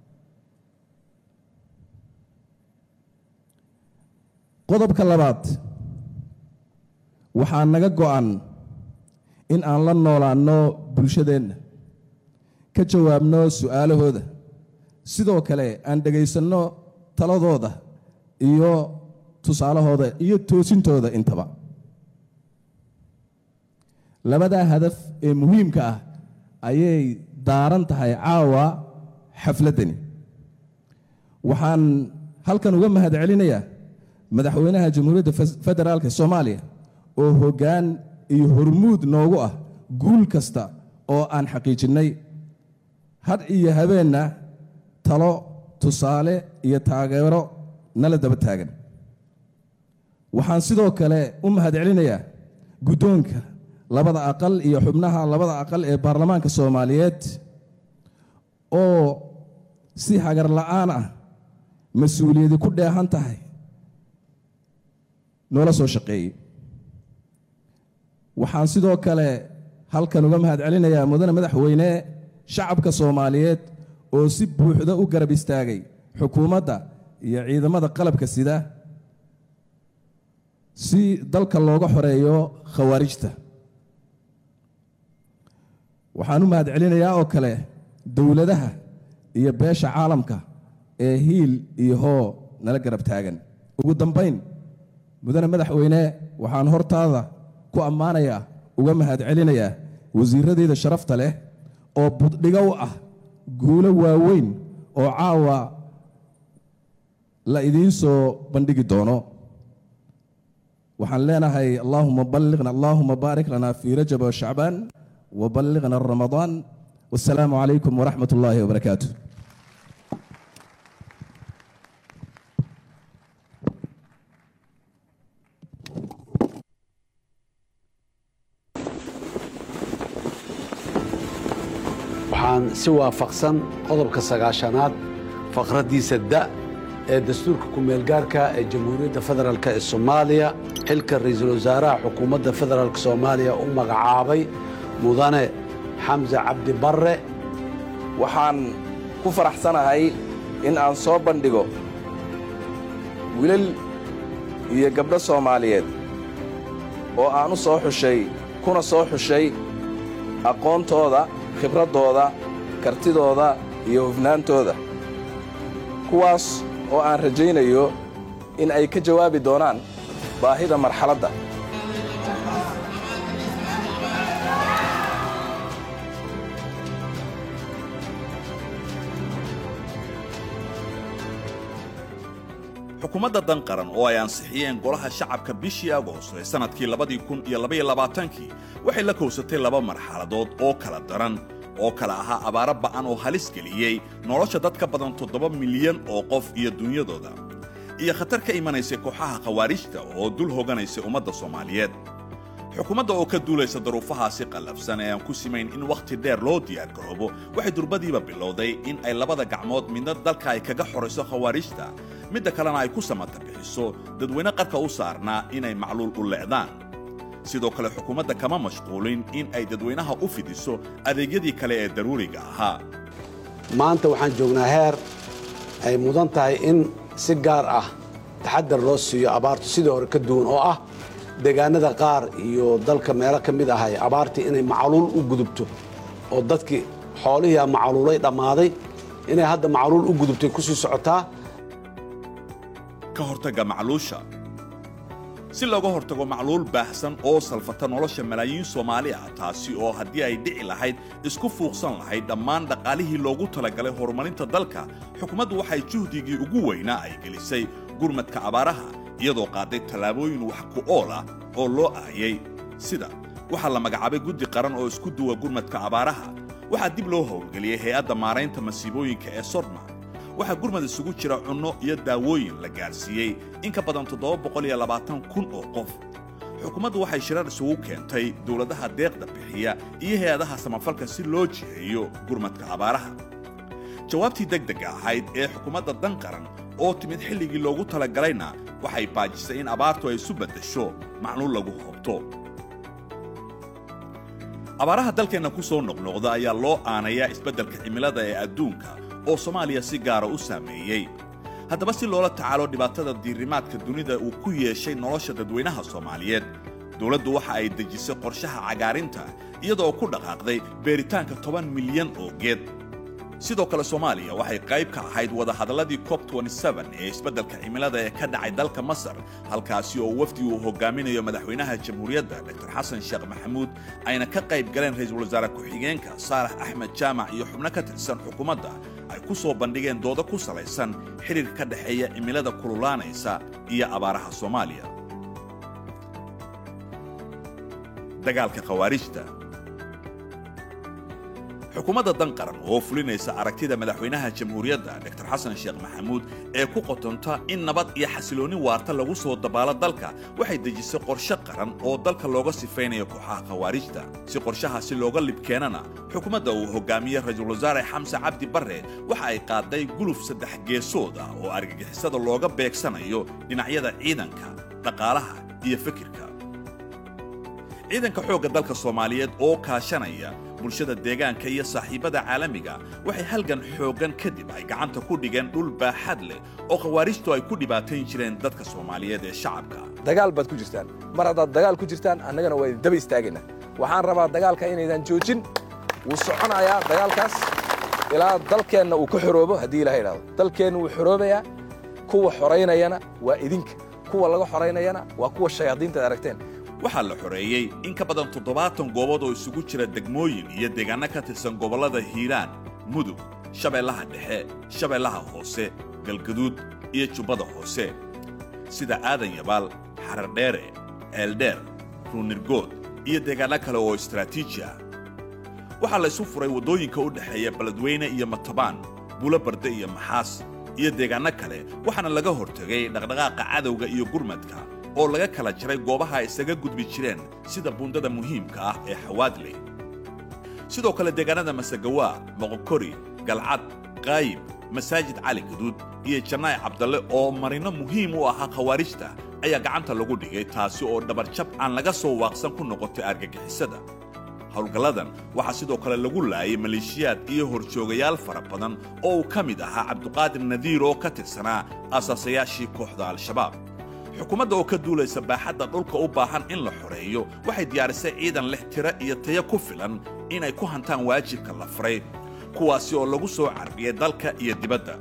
qodobka labaad waxaa naga go'an in aan la noolaanno bulshadeenna ka jawaabno su'aalahooda sidoo kale aan dhegaysanno taladooda iyo tusaalahooda iyo toosintooda intaba labadaa hadaf ee muhiimka ah ayay daaran tahay caawa xafladdani waxaan halkan uga mahad celinayaa madaxweynaha jamhuuriyadda federaalka soomaaliya oo hoggaan iyo hormuud noogu ah guul kasta oo aan xaqiijinnay had iyo habeenna talo tusaale iyo taageero nala daba taagan waxaan sidoo kale u mahad celinayaa guddoonka labada aqal iyo xubnaha labada aqal ee baarlamaanka soomaaliyeed oo si hagar la'aan ah mas-uuliyadi ku dheehan tahay noola soo shaqeeyey waxaan sidoo kale halkan uga mahad celinayaa mudane madaxweyne shacabka soomaaliyeed oo si buuxda u garab istaagay xukuumadda iyo ciidamada qalabka sida si dalka looga xoreeyo khawaarijta waxaan u mahad celinayaa oo kale dowladaha iyo beesha caalamka ee hiil iyo hoo nala garab taagan ugu dambayn mudane madaxweyne waxaan hortaada ku ammaanayaa uga mahad celinayaa wasiiradeyda sharafta leh oo buddhigo u ah guulo waaweyn oo caawa la idiin soo bandhigi doono waxaan leenahay allahuma balliqna allahuma baarik lana fii rajab washacbaan وبلغنا رمضان والسلام عليكم ورحمة الله وبركاته waxaan si waafaqsan qodobka sagaashanaad faqraddiisa da ee dastuurka ku-meelgaarka ee jamhuuriyadda federaalk ee soomaaliya xilka ra'iisul wasaaraha xukuumadda federaalk soomaaliya u magacaabay mudane xamse cabdi barre waxaan ku faraxsanahay in aan soo bandhigo wilal iyo gabdho soomaaliyeed oo aan u soo xushay kuna soo xushay aqoontooda khibraddooda kartidooda iyo hufnaantooda kuwaas oo aan rajaynayo in ay ka jawaabi doonaan baahida marxaladda xukuumadda dan qaran oo ay ansixiyeen golaha shacabka bishii agoosto ee sannadkii labadii kun iyo labaiyo labaatankii waxay la kowsatay laba marxaladood oo kala daran oo kala ahaa abaaro ba'an oo halis geliyey nolosha dad ka badan toddoba milyan oo qof iyo dunyadooda iyo khatar ka imanaysay kooxaha khawaarijta oo dul hoganaysay ummadda soomaaliyeed xukuumadda oo ka duulaysa daruufahaasi qallafsan ee aan ku simayn in wakhti dheer loo diyaargaroobo waxay durbadiiba bilowday in ay labada gacmood midna dalka ay kaga xorayso khawaarijta midda kalena ay ku samata bixiso dadweyne qarka u saarnaa inay macluul u leecdaan sidoo kale xukuumadda kama mashquulin in ay dadweynaha u fidiso adeegyadii kale ee daruuriga ahaa maanta waxaan joognaa heer ay mudan tahay in si gaar ah taxadar loo siiyo abaartu sidii hore ka duwan oo ah deegaanada qaar iyo dalka meelo ka mid ahay abaartii inay macluul u gudubto oo dadkii xoolihii macluulay dhammaaday inay hadda macluul u gudubtay ku sii socotaa ka hortagga macluusha si looga hortago macluul baahsan oo salfata nolosha malaayiin soomaali ah taasi oo haddii ay dhici lahayd isku fuuqsan lahayd dhammaan dhaqaalihii loogu talagalay horumarinta dalka xukuumaddu waxay juhdigii ugu weynaa ay gelisay gurmadka abaaraha iyadoo qaaday tallaabooyin wax ku ool ah oo loo aayay sida waxaa la magacaabay guddi qaran oo isku duwa gurmadka abaaraha waxaa dib loo howlgeliyey hay-adda maaraynta masiibooyinka ee sodma waxaa gurmad isugu jira cunno iyo daawooyin la gaarsiiyey in ka badan kun oo qof xukuumaddu waxay shirar isugu keentay dowladaha deeqda bixiya iyo hay-adaha samafalka si loo jiheeyo gurmadka abaaraha jawaabtii degdega ahayd ee xukuumadda dan qaran oo timid xilligii loogu talagalayna waxay baajisay in abaartu ay isu beddesho macluul lagu hoobto abaaraha dalkeenna ku soo noqnoqda ayaa loo aanayaa isbeddelka cimilada ee adduunka oo soomaaliya si gaara u saameeyey haddaba si loola tacaalo dhibaatada diirimaadka dunida uu ku yeeshay nolosha dadweynaha soomaaliyeed dowladdu waxa ay dejisay qorshaha cagaarinta iyadoo ku dhaqaaqday beeritaanka toban milyan oo geed sidoo kale soomaaliya waxay qayb ka ahayd wadahadalladii cob ee isbeddelka cimilada ee ka dhacay dalka masar halkaasi oo wafdi uu hogaaminayo madaxweynaha jamhuuriyadda dr xasan sheekh maxamuud ayna ka qayb galeen ra'iisul wasaare ku-xigeenka saalax axmed jaamac iyo xubno ka tirsan xukuumadda ay ku soo bandhigeen doodo ku salaysan xidhiirka ka dhexeeya cimilada kululaanaysa iyo abaaraha soomaaliya dagaalka khawaarijta xukuumadda dan qaran oo fulinaysa aragtida madaxweynaha jamhuuriyadda dr xasan sheekh maxamuud ee ku qotonta in nabad iyo xasiloonni waarta lagu soo dabaalo dalka waxay dejisay qorshe qaran oo dalka looga sifaynayo kooxaha khawaarijta si qorshahaasi looga libkeenana xukuumadda uu hogaamiyey ra-iisul wasaare xamse cabdi barre waxa ay qaaday guluf saddex geesood ah oo argagixisada looga beegsanayo dhinacyada ciidanka dhaqaalaha iyo fikirka ciidanka xoogga dalka soomaaliyeed oo kaashanaya bulshada deegaanka iyo saaxiibbada caalamiga waxay halgan xooggan kadib ay gacanta ku dhigeen dhul baaxad leh oo khawaarijtu ay ku dhibaatayn jireen dadka soomaaliyeed ee shacabka dagaal baad ku jirtaan mar haddaad dagaal ku jirtaan annagana waa idin daba istaagaynaa waxaan rabaa dagaalka inaydan joojin wuu soconayaa dagaalkaas ilaa dalkeenna uu ka xoroobo haddii ilaha idhahdo dalkeenna wuu xoroobayaa kuwa xoraynayana waa idinka kuwa laga xoraynayana waa kuwa shayaadiintaad aragteen waxaa la xoreeyey in ka badan toddobaatan goobood oo isugu jira degmooyin iyo deegaanno ka tirsan gobollada hiiraan mudug shabeellaha dhexe shabeellaha hoose galgaduud iyo jubbada hoose sida aadan yabaal xarardheere eeldheer ruunirgood iyo deegaanno kale oo istraatiiji ah waxaa la isu furay waddooyinka u dhexeeya beledweyne iyo matabaan bulo barde iyo maxaas iyo deegaanno kale waxaana laga hortegay dhaqdhaqaaqa cadowga iyo gurmadka oo laga kala jaray goobaha ay isaga gudbi jireen sida buundada muhiimka ah ee xawaadley sidoo kale deegaanada masagawaa moqokori galcad qaayib masaajid cali gaduud iyo jannaay cabdalle oo marino muhiim u ahaa khawaarijta ayaa gacanta lagu dhigay taasi oo dhabarjab aan laga soo waaqsan ku noqotay argagixisada howlgalladan waxaa sidoo kale lagu laayay maleeshiyaad iyo horjoogayaal fara badan oo uu ka mid ahaa cabduqaadir nadiir oo ka tirsanaa asaasayaashii kooxda al-shabaab xukuumadda oo ka duulaysa baaxadda dhulka u baahan in la xoreeyo waxay diyaarisay ciidan leh tiro iyo tayo ku filan inay ku hantaan waajibka la faray kuwaasi oo lagu soo carbiyey dalka iyo dibadda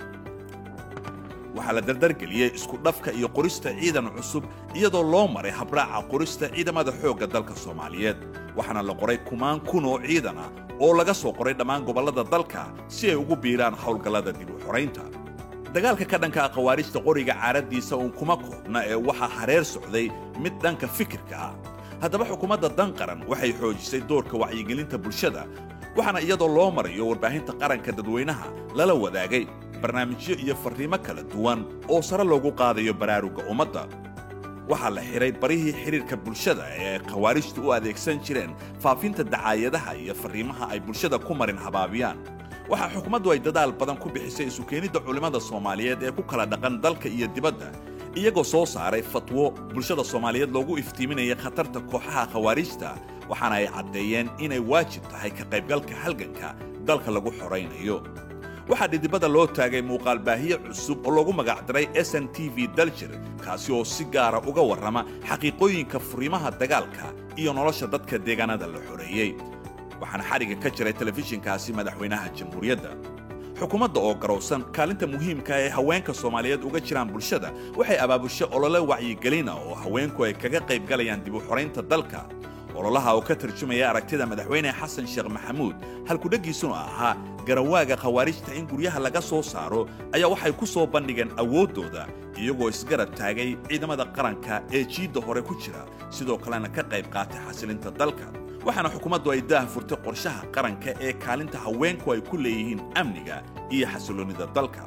waxaa la dardargeliyey iskudhafka iyo qorista ciidan cusub iyadoo loo maray habraaca qorista ciidamada xoogga dalka soomaaliyeed waxaana la qoray kumaan kun oo ciidan ah oo laga soo qoray dhammaan gobollada dalka si ay ugu biiraan howlgallada dib u xoraynta dagaalka ka dhanka ah khawaarijta qoriga caaradiisa uun kuma koobna ee waxaa hareer socday mid dhanka fikirka ah haddaba xukuumadda dan qaran waxay xoojisay doorka wacyigelinta bulshada waxaana iyadoo loo marayo warbaahinta qaranka dadweynaha lala wadaagay barnaamijyo iyo farriimo kala duwan oo sare loogu qaadayo baraarugga ummadda waxaa la xidhay barihii xidhiirka bulshada ee khawaarijtu u adeegsan jireen faafinta dacaayadaha iyo farriimaha ay bulshada ku marin habaabiyaan waxaa xukuumaddu ay dadaal badan ku bixisay isu keenidda culimmada soomaaliyeed ee ku kala dhaqan dalka iyo dibadda iyagoo soo saaray fatwo bulshada soomaaliyeed loogu iftiiminaya khatarta kooxaha khawaarijta waxaana ay caddeeyeen inay waajib tahay ka qaybgalka halganka dalka lagu xoraynayo waxaa dhidibada loo taagay muuqaalbaahiye cusub oo loogu magacdaray s n t v daljir kaasi oo si gaara uga warrama xaqiiqooyinka furimaha dagaalka iyo nolosha dadka deegaanada la xoreeyey waxaana xadhigga ka jiray telefishinkaasi madaxweynaha jamhuuriyadda xukuumadda oo garowsan kaalinta muhiimka ee haweenka soomaaliyeed uga jiraan bulshada waxay abaabushay olole wacyigelina oo haweenku ay kaga qayb galayaan dib u xoraynta dalka ololaha oo ka tarjumaya aragtida madaxweyne xasan sheekh maxamuud halkudheggiisuna ahaa garawaaga khawaarijta in guryaha laga soo saaro ayaa waxay ku soo bandhigeen awooddooda iyagoo isgarab taagay ciidamada qaranka ee jiidda hore ku jira sidoo kalena ka qayb qaatay xasilinta dalka waxaana xukuumaddu ay daah furtay qorshaha qaranka ee kaalinta haweenku ay ku leeyihiin amniga iyo xasiloonnida dalka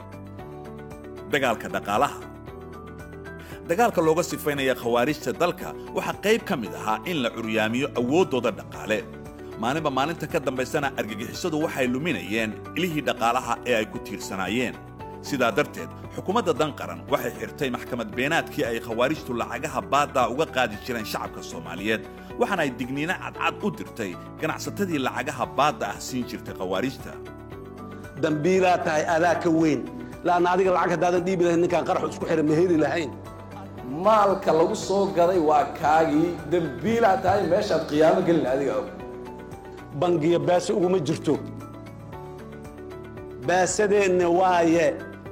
dagaalka dhaqaalaha dagaalka looga sifaynaya khawaarijta dalka waxaa qayb ka mid ahaa in la curyaamiyo awooddooda dhaqaale maalinba maalinta ka dambaysana argagixisadu waxay luminayeen ilihii dhaqaalaha ee ay ku tiirsanaayeen sidaa darteed xukuumadda dan qaran waxay xirtay maxkamad beenaadkii ay khawaarijtu lacagaha baaddaa uga qaadi jireen shacabka soomaaliyeed waxaana ay digniino cadcad u dirtay ganacsatadii lacagaha baadda ah siin jirtay khawaarijta dambiilaa tahay adaa ka weyn la'anna adiga lacag haddaadan dhiibi lahayn ninkaan qaraxu isku xihan ma heli lahayn maalka lagu soo gaday waa kaagii dembiilaa tahay meeshaad qiyaamo gelin adiga og bangiya baase uguma jirto baasadeenna waaye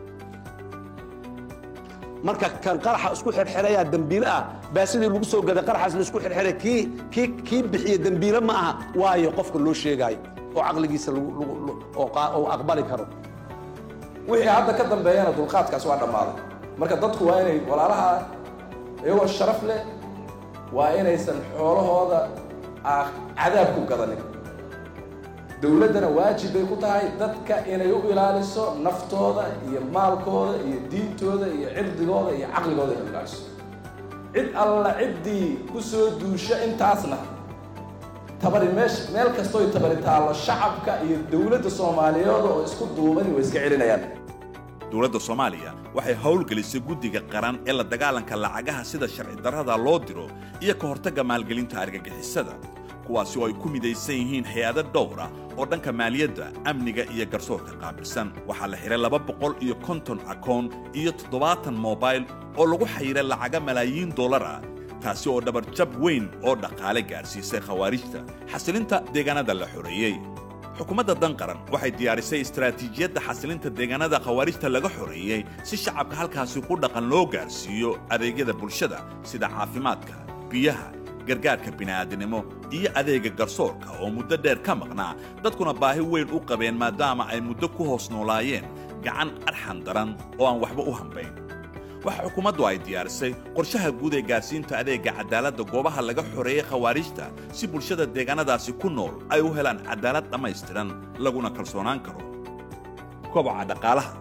marka kan qaraxa isku xirxirayaa dembiile ah baasadii lagu soo gaday qaraxaas la isku xirxiray kii kii kii bixiya dembiile ma aha waayo qofka loo sheegaayo oo caqligiisa oo aqbali karo wixii hadda ka dambeeyana dulqaadkaas waa dhammaaday marka dadku waa inay walaalaha iyagoo sharaf leh waa inaysan xoolahooda cadaab ku gadanin dowladdana waajib bay ku tahay dadka inay u ilaaliso naftooda iyo maalkooda iyo diintooda iyo cirdigooda iyo caqligooda inay u ilaaliso cid alla ciddii ku soo duusha intaasna tabari meesh meel kastooy tabari taallo shacabka iyo dowladda soomaaliyeed oo isku duubani way iska celinayaan dowladda soomaaliya waxay howlgelisay guddiga qaran ee la dagaalanka lacagaha sida sharci darrada loo diro iyo ka hortagga maalgelinta argagixisada kuwaasi oo ay ku midaysan yihiin hay-ado dhowra oo dhanka maaliyadda amniga iyo garsoorka qaabilsan waxaa la xihay laba boqol iyo konton akoon iyo toddobaatan mobail oo lagu xayiray lacaga malaayiin dollar ah taasi oo dhabarjab weyn oo dhaqaale gaadhsiisay khawaarijta xasilinta deegaanada la xoreeyey xukuumadda dan qaran waxay diyaarisay istaraatiijiyadda xasilinta deegaanada khawaarijta laga xoreeyey si shacabka halkaasi ku dhaqan loo gaarsiiyo adeegyada bulshada sida caafimaadka biyaha gargaarka bini'aadinimo iyo adeega garsoorka oo muddo dheer ka maqnaa dadkuna baahi weyn u qabeen maadaama ay muddo ku hoos noolaayeen gacan arxan daran oo aan waxba u hambayn waxa xukuumaddu ay diyaarisay qorshaha guud ee gaarsiinta adeegga cadaaladda goobaha laga xoreeyey khawaarijta si bulshada deegaanadaasi ku nool ay u helaan cadaalad dhammaystiran laguna kalsoonaan karo kobaca dhaqaalaha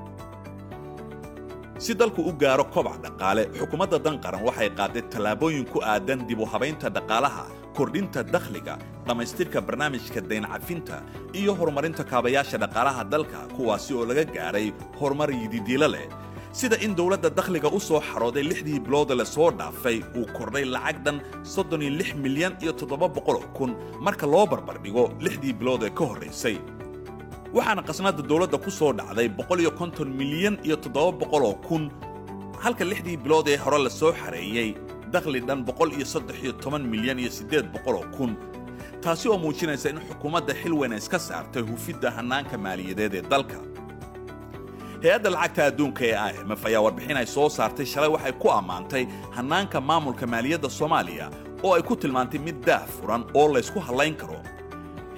si dalku u gaaro kobac dhaqaale xukuumadda dan qaran waxay qaaday tallaabooyin ku aadan dib u habaynta dhaqaalaha kordhinta dakhliga dhammaystirka barnaamijka dayncafinta iyo horumarinta kaabayaasha dhaqaalaha dalka kuwaasi oo laga gaadhay horumar yididiilo leh sida in dowladda dakhliga u soo xarooday lixdii bilood la soo dhaafay uu kordhay lacag dhan soddon iyo lix milyan iyo toddoba boqoloo kun marka loo barbardhigo lixdii bilood ee ka horraysay waxaana qasnadda dowladda ku soo dhacday boqol iyo konton milyan iyo toddoba boqoloo kun halka lixdii bilood ee hore la soo xareeyey dakhli dhan boqol iyo saddex iyo toban milyan iyo siddeed boqoloo kun taasi oo muujinaysa in xukuumadda xil weyna iska saartay hufidda hannaanka maaliyadeed ee dalka hay-adda lacagta adduunka ee i m f ayaa warbixin ay soo saartay shalay waxay ku ammaantay hannaanka maamulka maaliyadda soomaaliya oo ay ku tilmaantay mid daah furan oo laysku hallayn karo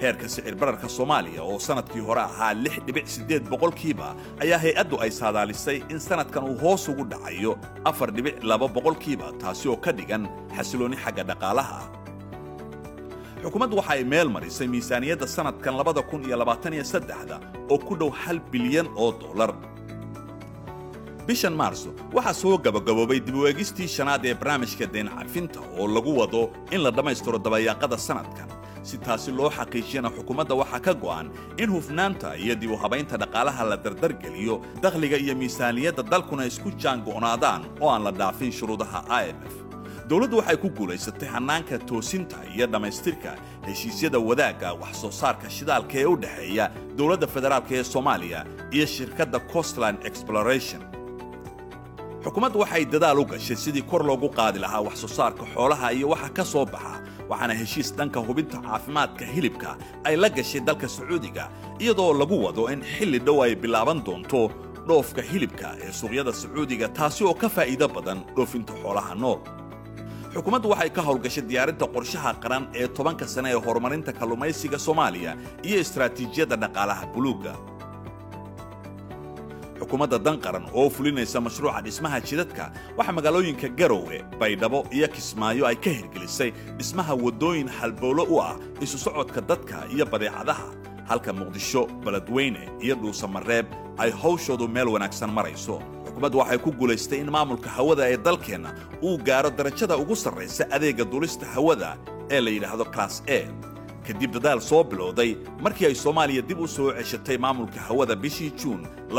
heerka sicir bararka soomaaliya oo sannadkii hore ahaa lix dhibic siddeed boqolkiiba ayaa hay-addu ay saadaalisay in sannadkan uu hoos ugu dhacayo afar dhibic laba boqolkiiba taasi oo ka dhigan xasiloonni xagga dhaqaalaha ah xukuumaddu waxa ay meel marisay miisaaniyadda sannadkan labada kun iyo labaatan iyo saddexda oo ku dhow hal bilyan oo dollar bishan maarso waxaa soo gabagaboobay dib u eegistii shanaad ee barnaamijka deen cafinta oo lagu wado in la dhammaystiro dabayaaqada sannadkan si taasi loo xaqiijiyana xukuumadda waxaa ka go'an in hufnaanta iyo dib u habaynta dhaqaalaha la dardargeliyo dakhliga iyo miisaaniyadda dalkuna isku jaango'naadaan oo aan la dhaafin shuruudaha i m f dowladdu waxay ku guulaysatay hannaanka toosinta iyo dhammaystirka heshiisyada wadaagga wax soo saarka shidaalka ee u dhexeeya dowladda federaalka ee soomaaliya iyo shirkadda costline exploration xukuumaddu waxay dadaal u gashay sidii kor loogu qaadi lahaa wax soo saarka xoolaha iyo waxa ka soo baxa waxaana heshiis dhanka hubinta caafimaadka hilibka ay la gashay dalka sacuudiga iyadoo lagu wado in xilli dhow ay bilaaban doonto dhoofka hilibka ee suuqyada sacuudiga taasi oo ka faa'iido badan dhoofinta xoolaha nool xukuumaddu waxay ka howlgashay diyaarinta qorshaha qaran ee tobanka sane ee horumarinta kalluumaysiga soomaaliya iyo istaraatiijiyadda dhaqaalaha buluugga xukuumadda dan qaran oo fulinaysa mashruuca dhismaha jidadka waxaa magaalooyinka garowe baydhabo iyo kismaayo ay ka hirgelisay dhismaha waddooyin halbowlo u ah isu socodka dadka iyo badeecadaha halka muqdisho beledweyne iyo dhuusamareeb ay hawshoodu meel wanaagsan marayso xukuumaddu waxay ku guulaystay in maamulka hawada ee dalkeenna uu gaaro darajada ugu sarraysa adeegga duulista hawada ee la yidhaahdo class a kadib dadaal soo bilowday markii ay soomaaliya dib u soo ceshatay maamulka hawada bishii juun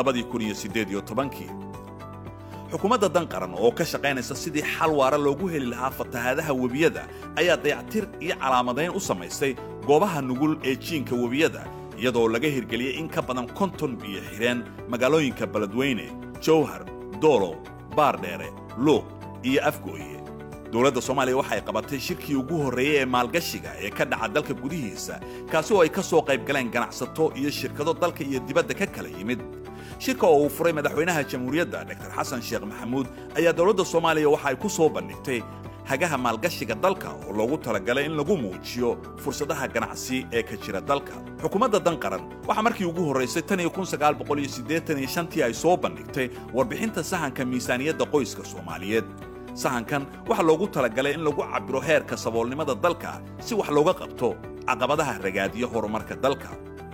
xukuumadda dan qaran oo ka shaqaynaysa sidii xal waara loogu heli lahaa fatahaadaha webiyada ayaa dayactir iyo calaamadayn u samaysay goobaha nugul ee jiinka webiyada iyadoo laga hirgeliyey in ka badan konton biyo xidheen magaalooyinka beledweyne jowhar doolow baardheere luuq iyo afgooye dowladda soomaaliya waxay qabatay shirkii ugu horreeyey ee maalgashiga ee ka dhaca dalka gudihiisa kaasi oo ay ka soo qayb galeen ganacsato iyo shirkado dalka iyo dibadda ka kala yimid shirka oo uu furay madaxweynaha jamhuuriyadda dr xasan sheekh maxamuud ayaa dowladda soomaaliya waxa ay ku soo bandhigtay hagaha maalgashiga dalka oo loogu talagalay in lagu muujiyo fursadaha ganacsi ee ka jira dalka xukuumadda dan qaran waxaa markii ugu horraysay tan iyo kun sagaal boqol iyo siddeetan iyo shantii ay soo bandhigtay warbixinta sahanka miisaaniyadda qoyska soomaaliyeed sahankan waxaa loogu talagalay in lagu cabbiro heerka saboolnimada dalka si wax looga qabto caqabadaha ragaadiya horumarka dalka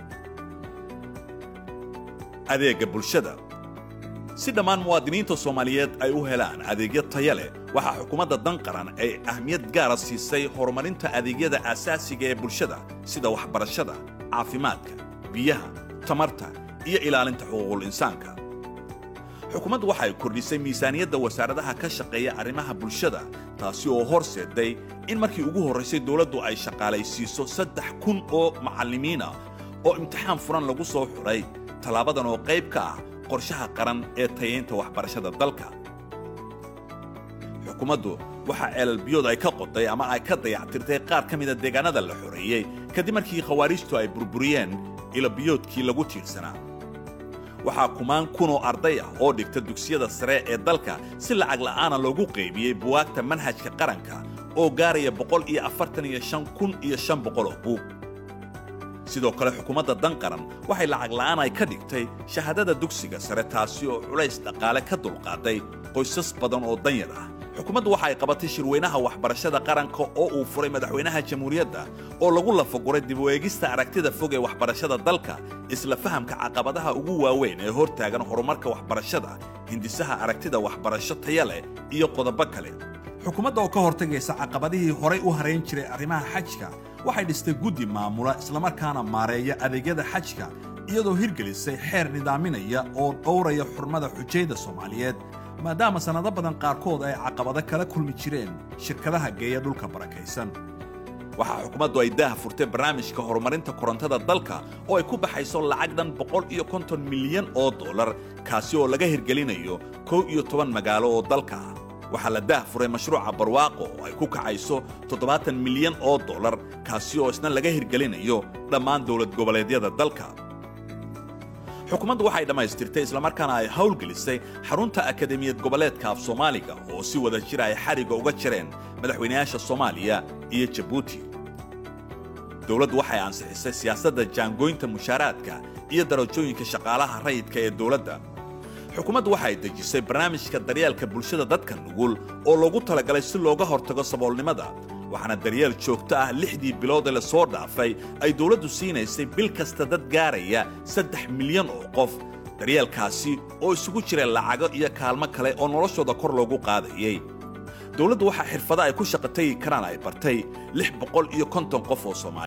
adeegga bulshada si dhammaan muwaadiniinta soomaaliyeed ay u helaan adeegyo taya leh waxaa xukuumadda dan qaran ay ahmiyad gaara siisay horumarinta adeegyada aasaasiga ee bulshada sida waxbarashada caafimaadka biyaha tamarta iyo ilaalinta xuquuqul insaanka xukuumaddu waxay kordhisay miisaaniyadda wasaaradaha ka shaqeeya arrimaha bulshada taasi oo horseeday in markii ugu horraysay dowladdu ay shaqaalaysiiso saddex kun oo macallimiina oo imtixaan furan lagu soo xidhay tallaabadan oo qayb ka ah qorshaha qaran ee tayaynta waxbarashada dalka xukuumaddu waxaa ceelalbiyood ay ka qoday ama ay ka dayactirtay qaar ka mida deegaanada la xoreeyey kadib markii khawaariijtu ay burburiyeen ilabiyoodkii lagu tiirsanaa waxaa kumaan kunoo arday ah oo dhigta dugsiyada sare ee dalka si lacag la'aana loogu qaybiyey buwaagta manhajka qaranka oo gaaraya boqol iyo afartan iyo shan kun iyo shan boqol oo buug sidoo kale xukuumadda dan qaran waxay lacag la'aan ay ka dhigtay shahaadada dugsiga sare taasi oo culays dhaqaale ka dulqaaday qoysas badan oo danyar ah xukuumaddu waxa ay qabatay shirweynaha waxbarashada qaranka oo uu furay madaxweynaha jamhuuriyadda oo lagu lafaguray dib u eegista aragtida fog ee waxbarashada dalka isla fahamka caqabadaha ugu waaweyn ee hortaagan horumarka waxbarashada hindisaha aragtida waxbarasho taya leh iyo qodobo kale xukuumadda oo ka hortagaysa caqabadihii horay u harayn jiray arrimaha xajka waxay dhistay guddi maamula islamarkaana maareeya adeegyada xajka iyadoo hirgelisay xeer nidaaminaya oo dhowraya xurmada xujayda soomaaliyeed maadaama sannado badan qaarkood ay caqabado kala kulmi jireen shirkadaha geeya dhulka barakaysan waxaa xukuumaddu ay daah furtay barnaamijka horumarinta korontada dalka oo ay ku baxayso lacag dhan boqol iyo konton milyan oo dollar kaasi oo laga hirgelinayo kow iyo toban magaalo oo dalka ah waxaa la daah furay mashruuca barwaaqo oo ay ku kacayso toddobaatan milyan oo dollar kaasi oo isna laga hirgelinayo dhammaan dowlad goboleedyada dalka xukuumaddu waxay dhammaystirtay islamarkaana ay howlgelisay xarunta akademiyad goboleedka af soomaaliga oo si wada jira ay xarigga uga jireen madaxweynayaasha soomaaliya iyo jabuuti dowladdu waxay ansixisay siyaasadda jaangooynta mushaaraadka iyo darajooyinka shaqaalaha rayidka ee dowladda xukuumaddu waxay dejisay barnaamijka daryeelka bulshada dadka nugul oo loogu talagalay si looga hortago saboolnimada waxaana daryeel joogto ah lixdii bilood ee lasoo dhaafay ay dowladdu siinaysay bil kasta dad gaaraya saddex milyan oo qof daryeelkaasi oo isugu jira lacago iyo kaalmo kale oo noloshooda kor loogu qaadayey dowladdu waxaa xirfado ay ku shaqo tegi karaan ay bartay lix boqol iyo konton qof oo soomaali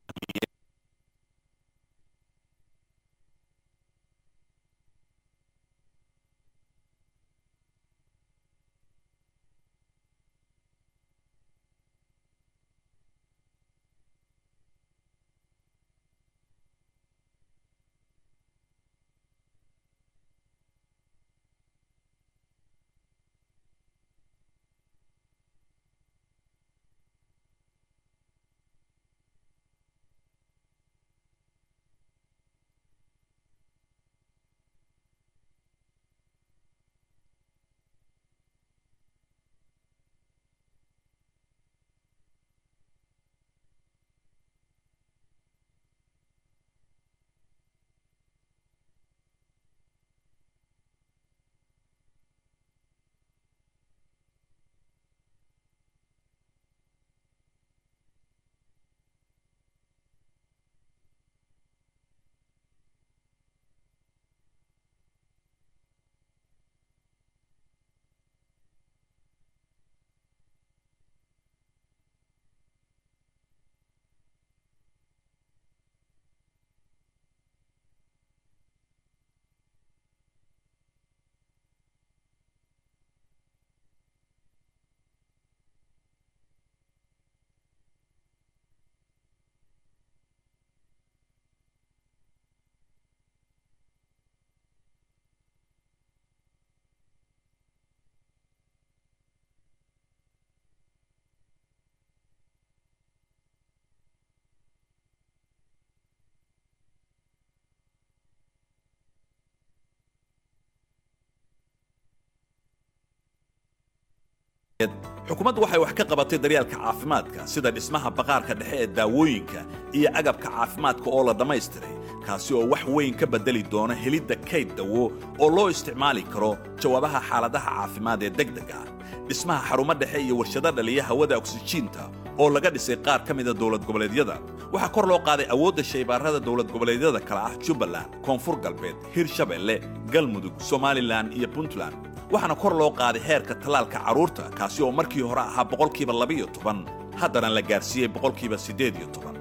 xukuumaddu waxay wax ka qabatay daryeelka caafimaadka sida dhismaha baqaarka dhexe ee daawooyinka iyo agabka caafimaadka oo la dhammaystiray kaasi oo wax weyn ka beddeli doona helidda kayd dawo oo loo isticmaali karo jawaabaha xaaladaha caafimaad ee degdega ah dhismaha xarumo dhexe iyo warshado dhaliya hawada oksijiinta oo laga dhisay qaar ka mida dowlad goboleedyada waxaa kor loo qaaday awoodda shaybaarada dowlad goboleedyada kale ah jubbaland koonfur galbeed hirshabelle galmudug somalilan iyo puntland waxaana kor loo qaaday heerka tallaalka carruurta kaasi oo markii hore ahaa boqolkiiba labiyo toban haddana la gaarsiiyey boqolkiiba siddeed iyo toban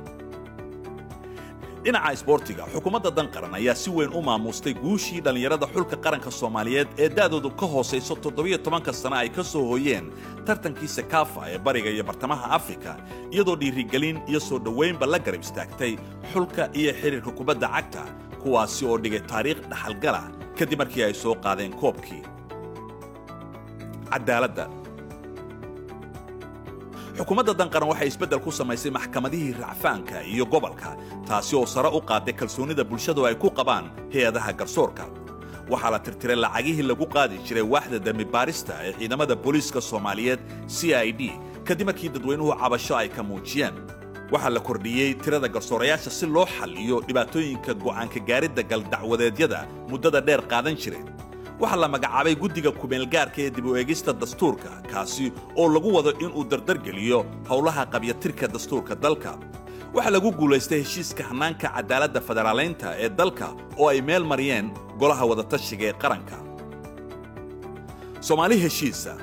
dhinaca isboortiga xukuumadda dan qaran ayaa si weyn u maamuustay guushii dhallinyarada xulka qaranka soomaaliyeed ee da'doodu ka hoosayso toddobiyo tobanka sana ay ka soo hooyeen tartankii sakaafa ee bariga iyo bartamaha afrika iyadoo dhiirigelin iyo soo dhowaynba la garab istaagtay xulka iyo xidhiirka kubadda cagta kuwaasi oo dhigay taariikh dhaxalgala kadib markii ay soo qaadeen koobkii cadaaladda xukuumadda danqaran waxay isbeddel ku samaysay maxkamadihii racfaanka iyo gobolka taasi oo sare u qaaday kalsoonida bulshadu ay ku qabaan hay-adaha garsoorka waxaa la tirtiray lacagihii lagu qaadi jiray waaxda dembi baarista ee ciidamada booliiska soomaaliyeed c i d kadib markii dadweynuhu cabasho ay ka muujiyeen waxaa la kordhiyey tirada garsoorayaasha si loo xalliyo dhibaatooyinka go'aanka gaaridda galdacwadeedyada muddada dheer qaadan jiray waxaa la magacaabay guddiga kumeelgaarka ee dib u eegista dastuurka kaasi oo lagu wado inuu dardargeliyo howlaha qabyatirka dastuurka dalka waxaa lagu guulaystay heshiiska hannaanka cadaaladda federaalaynta ee dalka oo ay meel mariyeen golaha wadatashiga ee qaranka soomaali heshiisa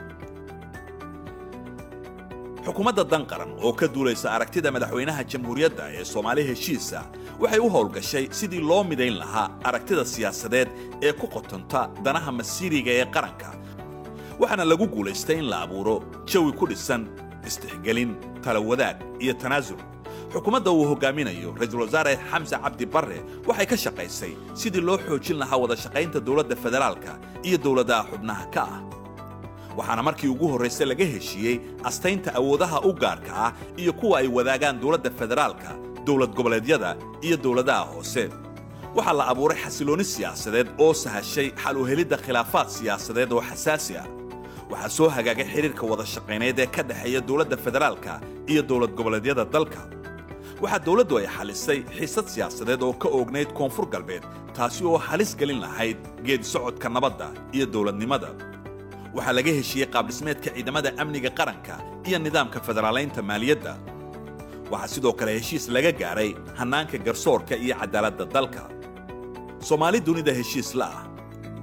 xukuumadda danqaran oo ka duulaysa aragtida madaxweynaha jamhuuriyadda ee soomaali heshiisa waxay u howlgashay sidii loo midayn lahaa aragtida siyaasadeed ee ku qotonta danaha masiiriga ee qaranka waxaana lagu guulaystay in la abuuro jawi ku dhisan istixgelin tala wadaag iyo tanaasul xukuumadda uu hogaaminayo ra-iisul wasaare xamse cabdi barre waxay ka shaqaysay sidii loo xoojin lahaa wada shaqaynta dowladda federaalka iyo dowladaha xubnaha ka ah waxaana markii ugu horraysay laga heshiiyey astaynta awoodaha u gaarka ah iyo kuwa ay wadaagaan dowladda federaalka dowlad goboleedyada iyo dowladaha hoose waxaa la abuuray xasiloonni siyaasadeed oo sahashay xal u helidda khilaafaad siyaasadeed oo xasaasi ah waxaa soo hagaagay xidhiirka wada shaqayneed ee ka dhexeeya dowladda federaalka iyo dowlad goboleedyada dalka waxaa dowladdu ay xalisay xiisad siyaasadeed oo ka oognayd koonfur galbeed taasi oo halis gelin lahayd geedi socodka nabadda iyo dowladnimada waxaa laga heshiiyey qaabdhismeedka ciidamada amniga qaranka iyo nidaamka federaalaynta maaliyadda waxaa sidoo kale heshiis laga gaaray hannaanka garsoorka iyo cadaaladda dalka soomaali dunida heshiis la ah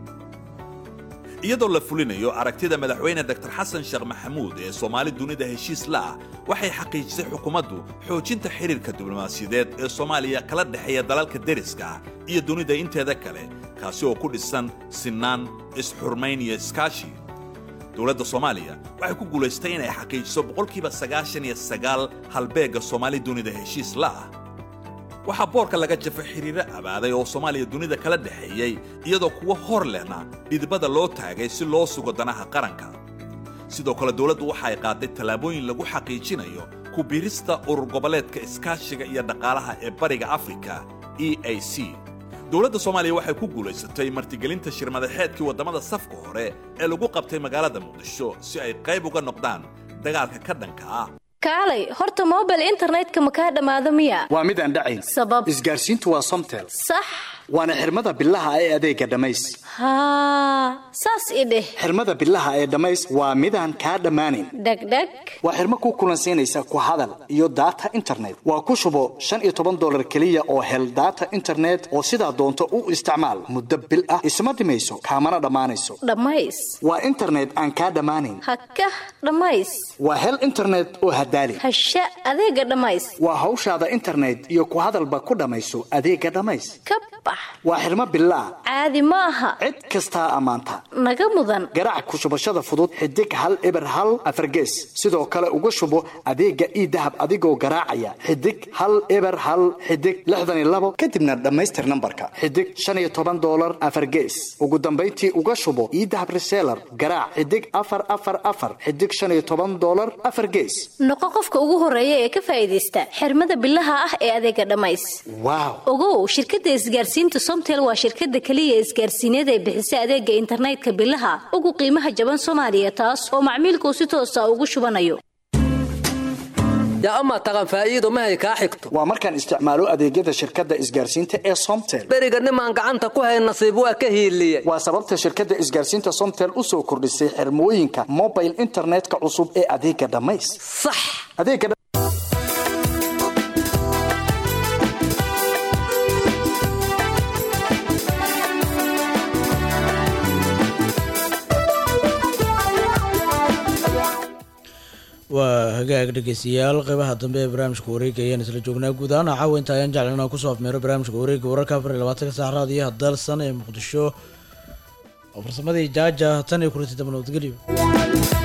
iyadoo la fulinayo aragtida madaxweyne dr xasan sheekh maxamuud ee soomaali dunida heshiis la ah waxay xaqiijisay xukuumaddu xoojinta xidhiirka diblomaasiyadeed ee soomaaliya kala dhexeeya dalalka deriska ah iyo dunida inteeda kale kaasi oo ku dhisan sinnaan isxurmayn iyo iskaashi dowladda soomaaliya waxay ku guulaystay inay xaqiijiso boqolkiiba sagaashan iyo sagaal halbeegga soomaali dunida heshiis la ah waxaa boorka laga jafay xiriiro abaaday oo soomaaliya dunida kala dhexeeyey iyadoo kuwo hor lehna dhidibada loo taagay si loo sugo danaha qaranka sidoo kale dowladdu waxa ay qaaday tallaabooyin lagu xaqiijinayo ku biirista urur goboleedka iskaashiga iyo dhaqaalaha ee bariga afrika e a c dowladda soomaaliya waxay ku guulaysatay martigelinta shirmadaxeedkii waddamada safka hore ee lagu qabtay magaalada muqdisho si ay qayb uga noqdaan dagaalka ka dhanka ah kaalay horta mobile internetka ma kaa dhammaado miya waa mid aan dhacayn sabab isgaarsiintu waa somtel sax waana xirmada billaha ee adeega dhammays haa saas i dheh xirmada billaha ee dhammays waa midaan kaa dhammaanayn dhegdheg waa xirmo ku kulansiinaysa ku hadal iyo data internet waa ku shubo shan iyo toban dolar keliya oo hel data internet oo sidaa doonto u isticmaal muddo bil ah isma dhimayso kaamana dhammaanayso dhammays waa internet aan kaa dhammaanayn hakah dhammays waa hel internet oo hadaali hasha adeega dhammays waa hawshaada internet iyo ku hadalba ku dhammayso adeega dhammays ka bax waa xirmo billaah caadi ma aha cid kastaa ammaanta naga mudan garaac ku shubashada fudud xidig hal eber hal afargees sidoo kale uga shubo adeega ii dahab adigoo garaacaya xidig hal eber hal xidig lixdan iyo labo kadibna dhammaystir nambarka xidig shan iyo toban doolar afargees ugu dambayntii uga shubo ii dahab reseller garaac xidig afar afar afar xidig shan iyo toban doolar afar gees noqo qofka ugu horeeya ee ka faa'iidaysta xirmada billaha ah ee adeega dhammays waaw ogow shirkadda isgaarsiinta somtel waa shirkadda keliya isgaarsiineed ee bixisa adeega internetka billaha ugu qiimaha jaban soomaaliya taas oo macmiilkuu si toosa ugu shubanayo yaa amaa taqan faa'iido mahay kaa xigto waa markaan isticmaalo adeegyada shirkadda isgaarsiinta ee somtel beriga nimaan gacanta ku hayn nasiib waa ka hiiliyey waa sababta shirkadda isgaarsiinta somtel u soo kordhisay xirmooyinka mobile internetka cusub ee adeega dhammays sax adeega waa hagaag dhegeystayaal qeybaha dambe ee barnaamijka wareega ayaan isla joognaa guud ahaan caawa inta ayaan jeclan inaan kusoo afmeero barnaamijka wareega wararka afar iyo labaatanka saac raadiyaha dalsan ee muqdisho oo farsamadii jaaja tan iyo kulanti dambe nabadgelyo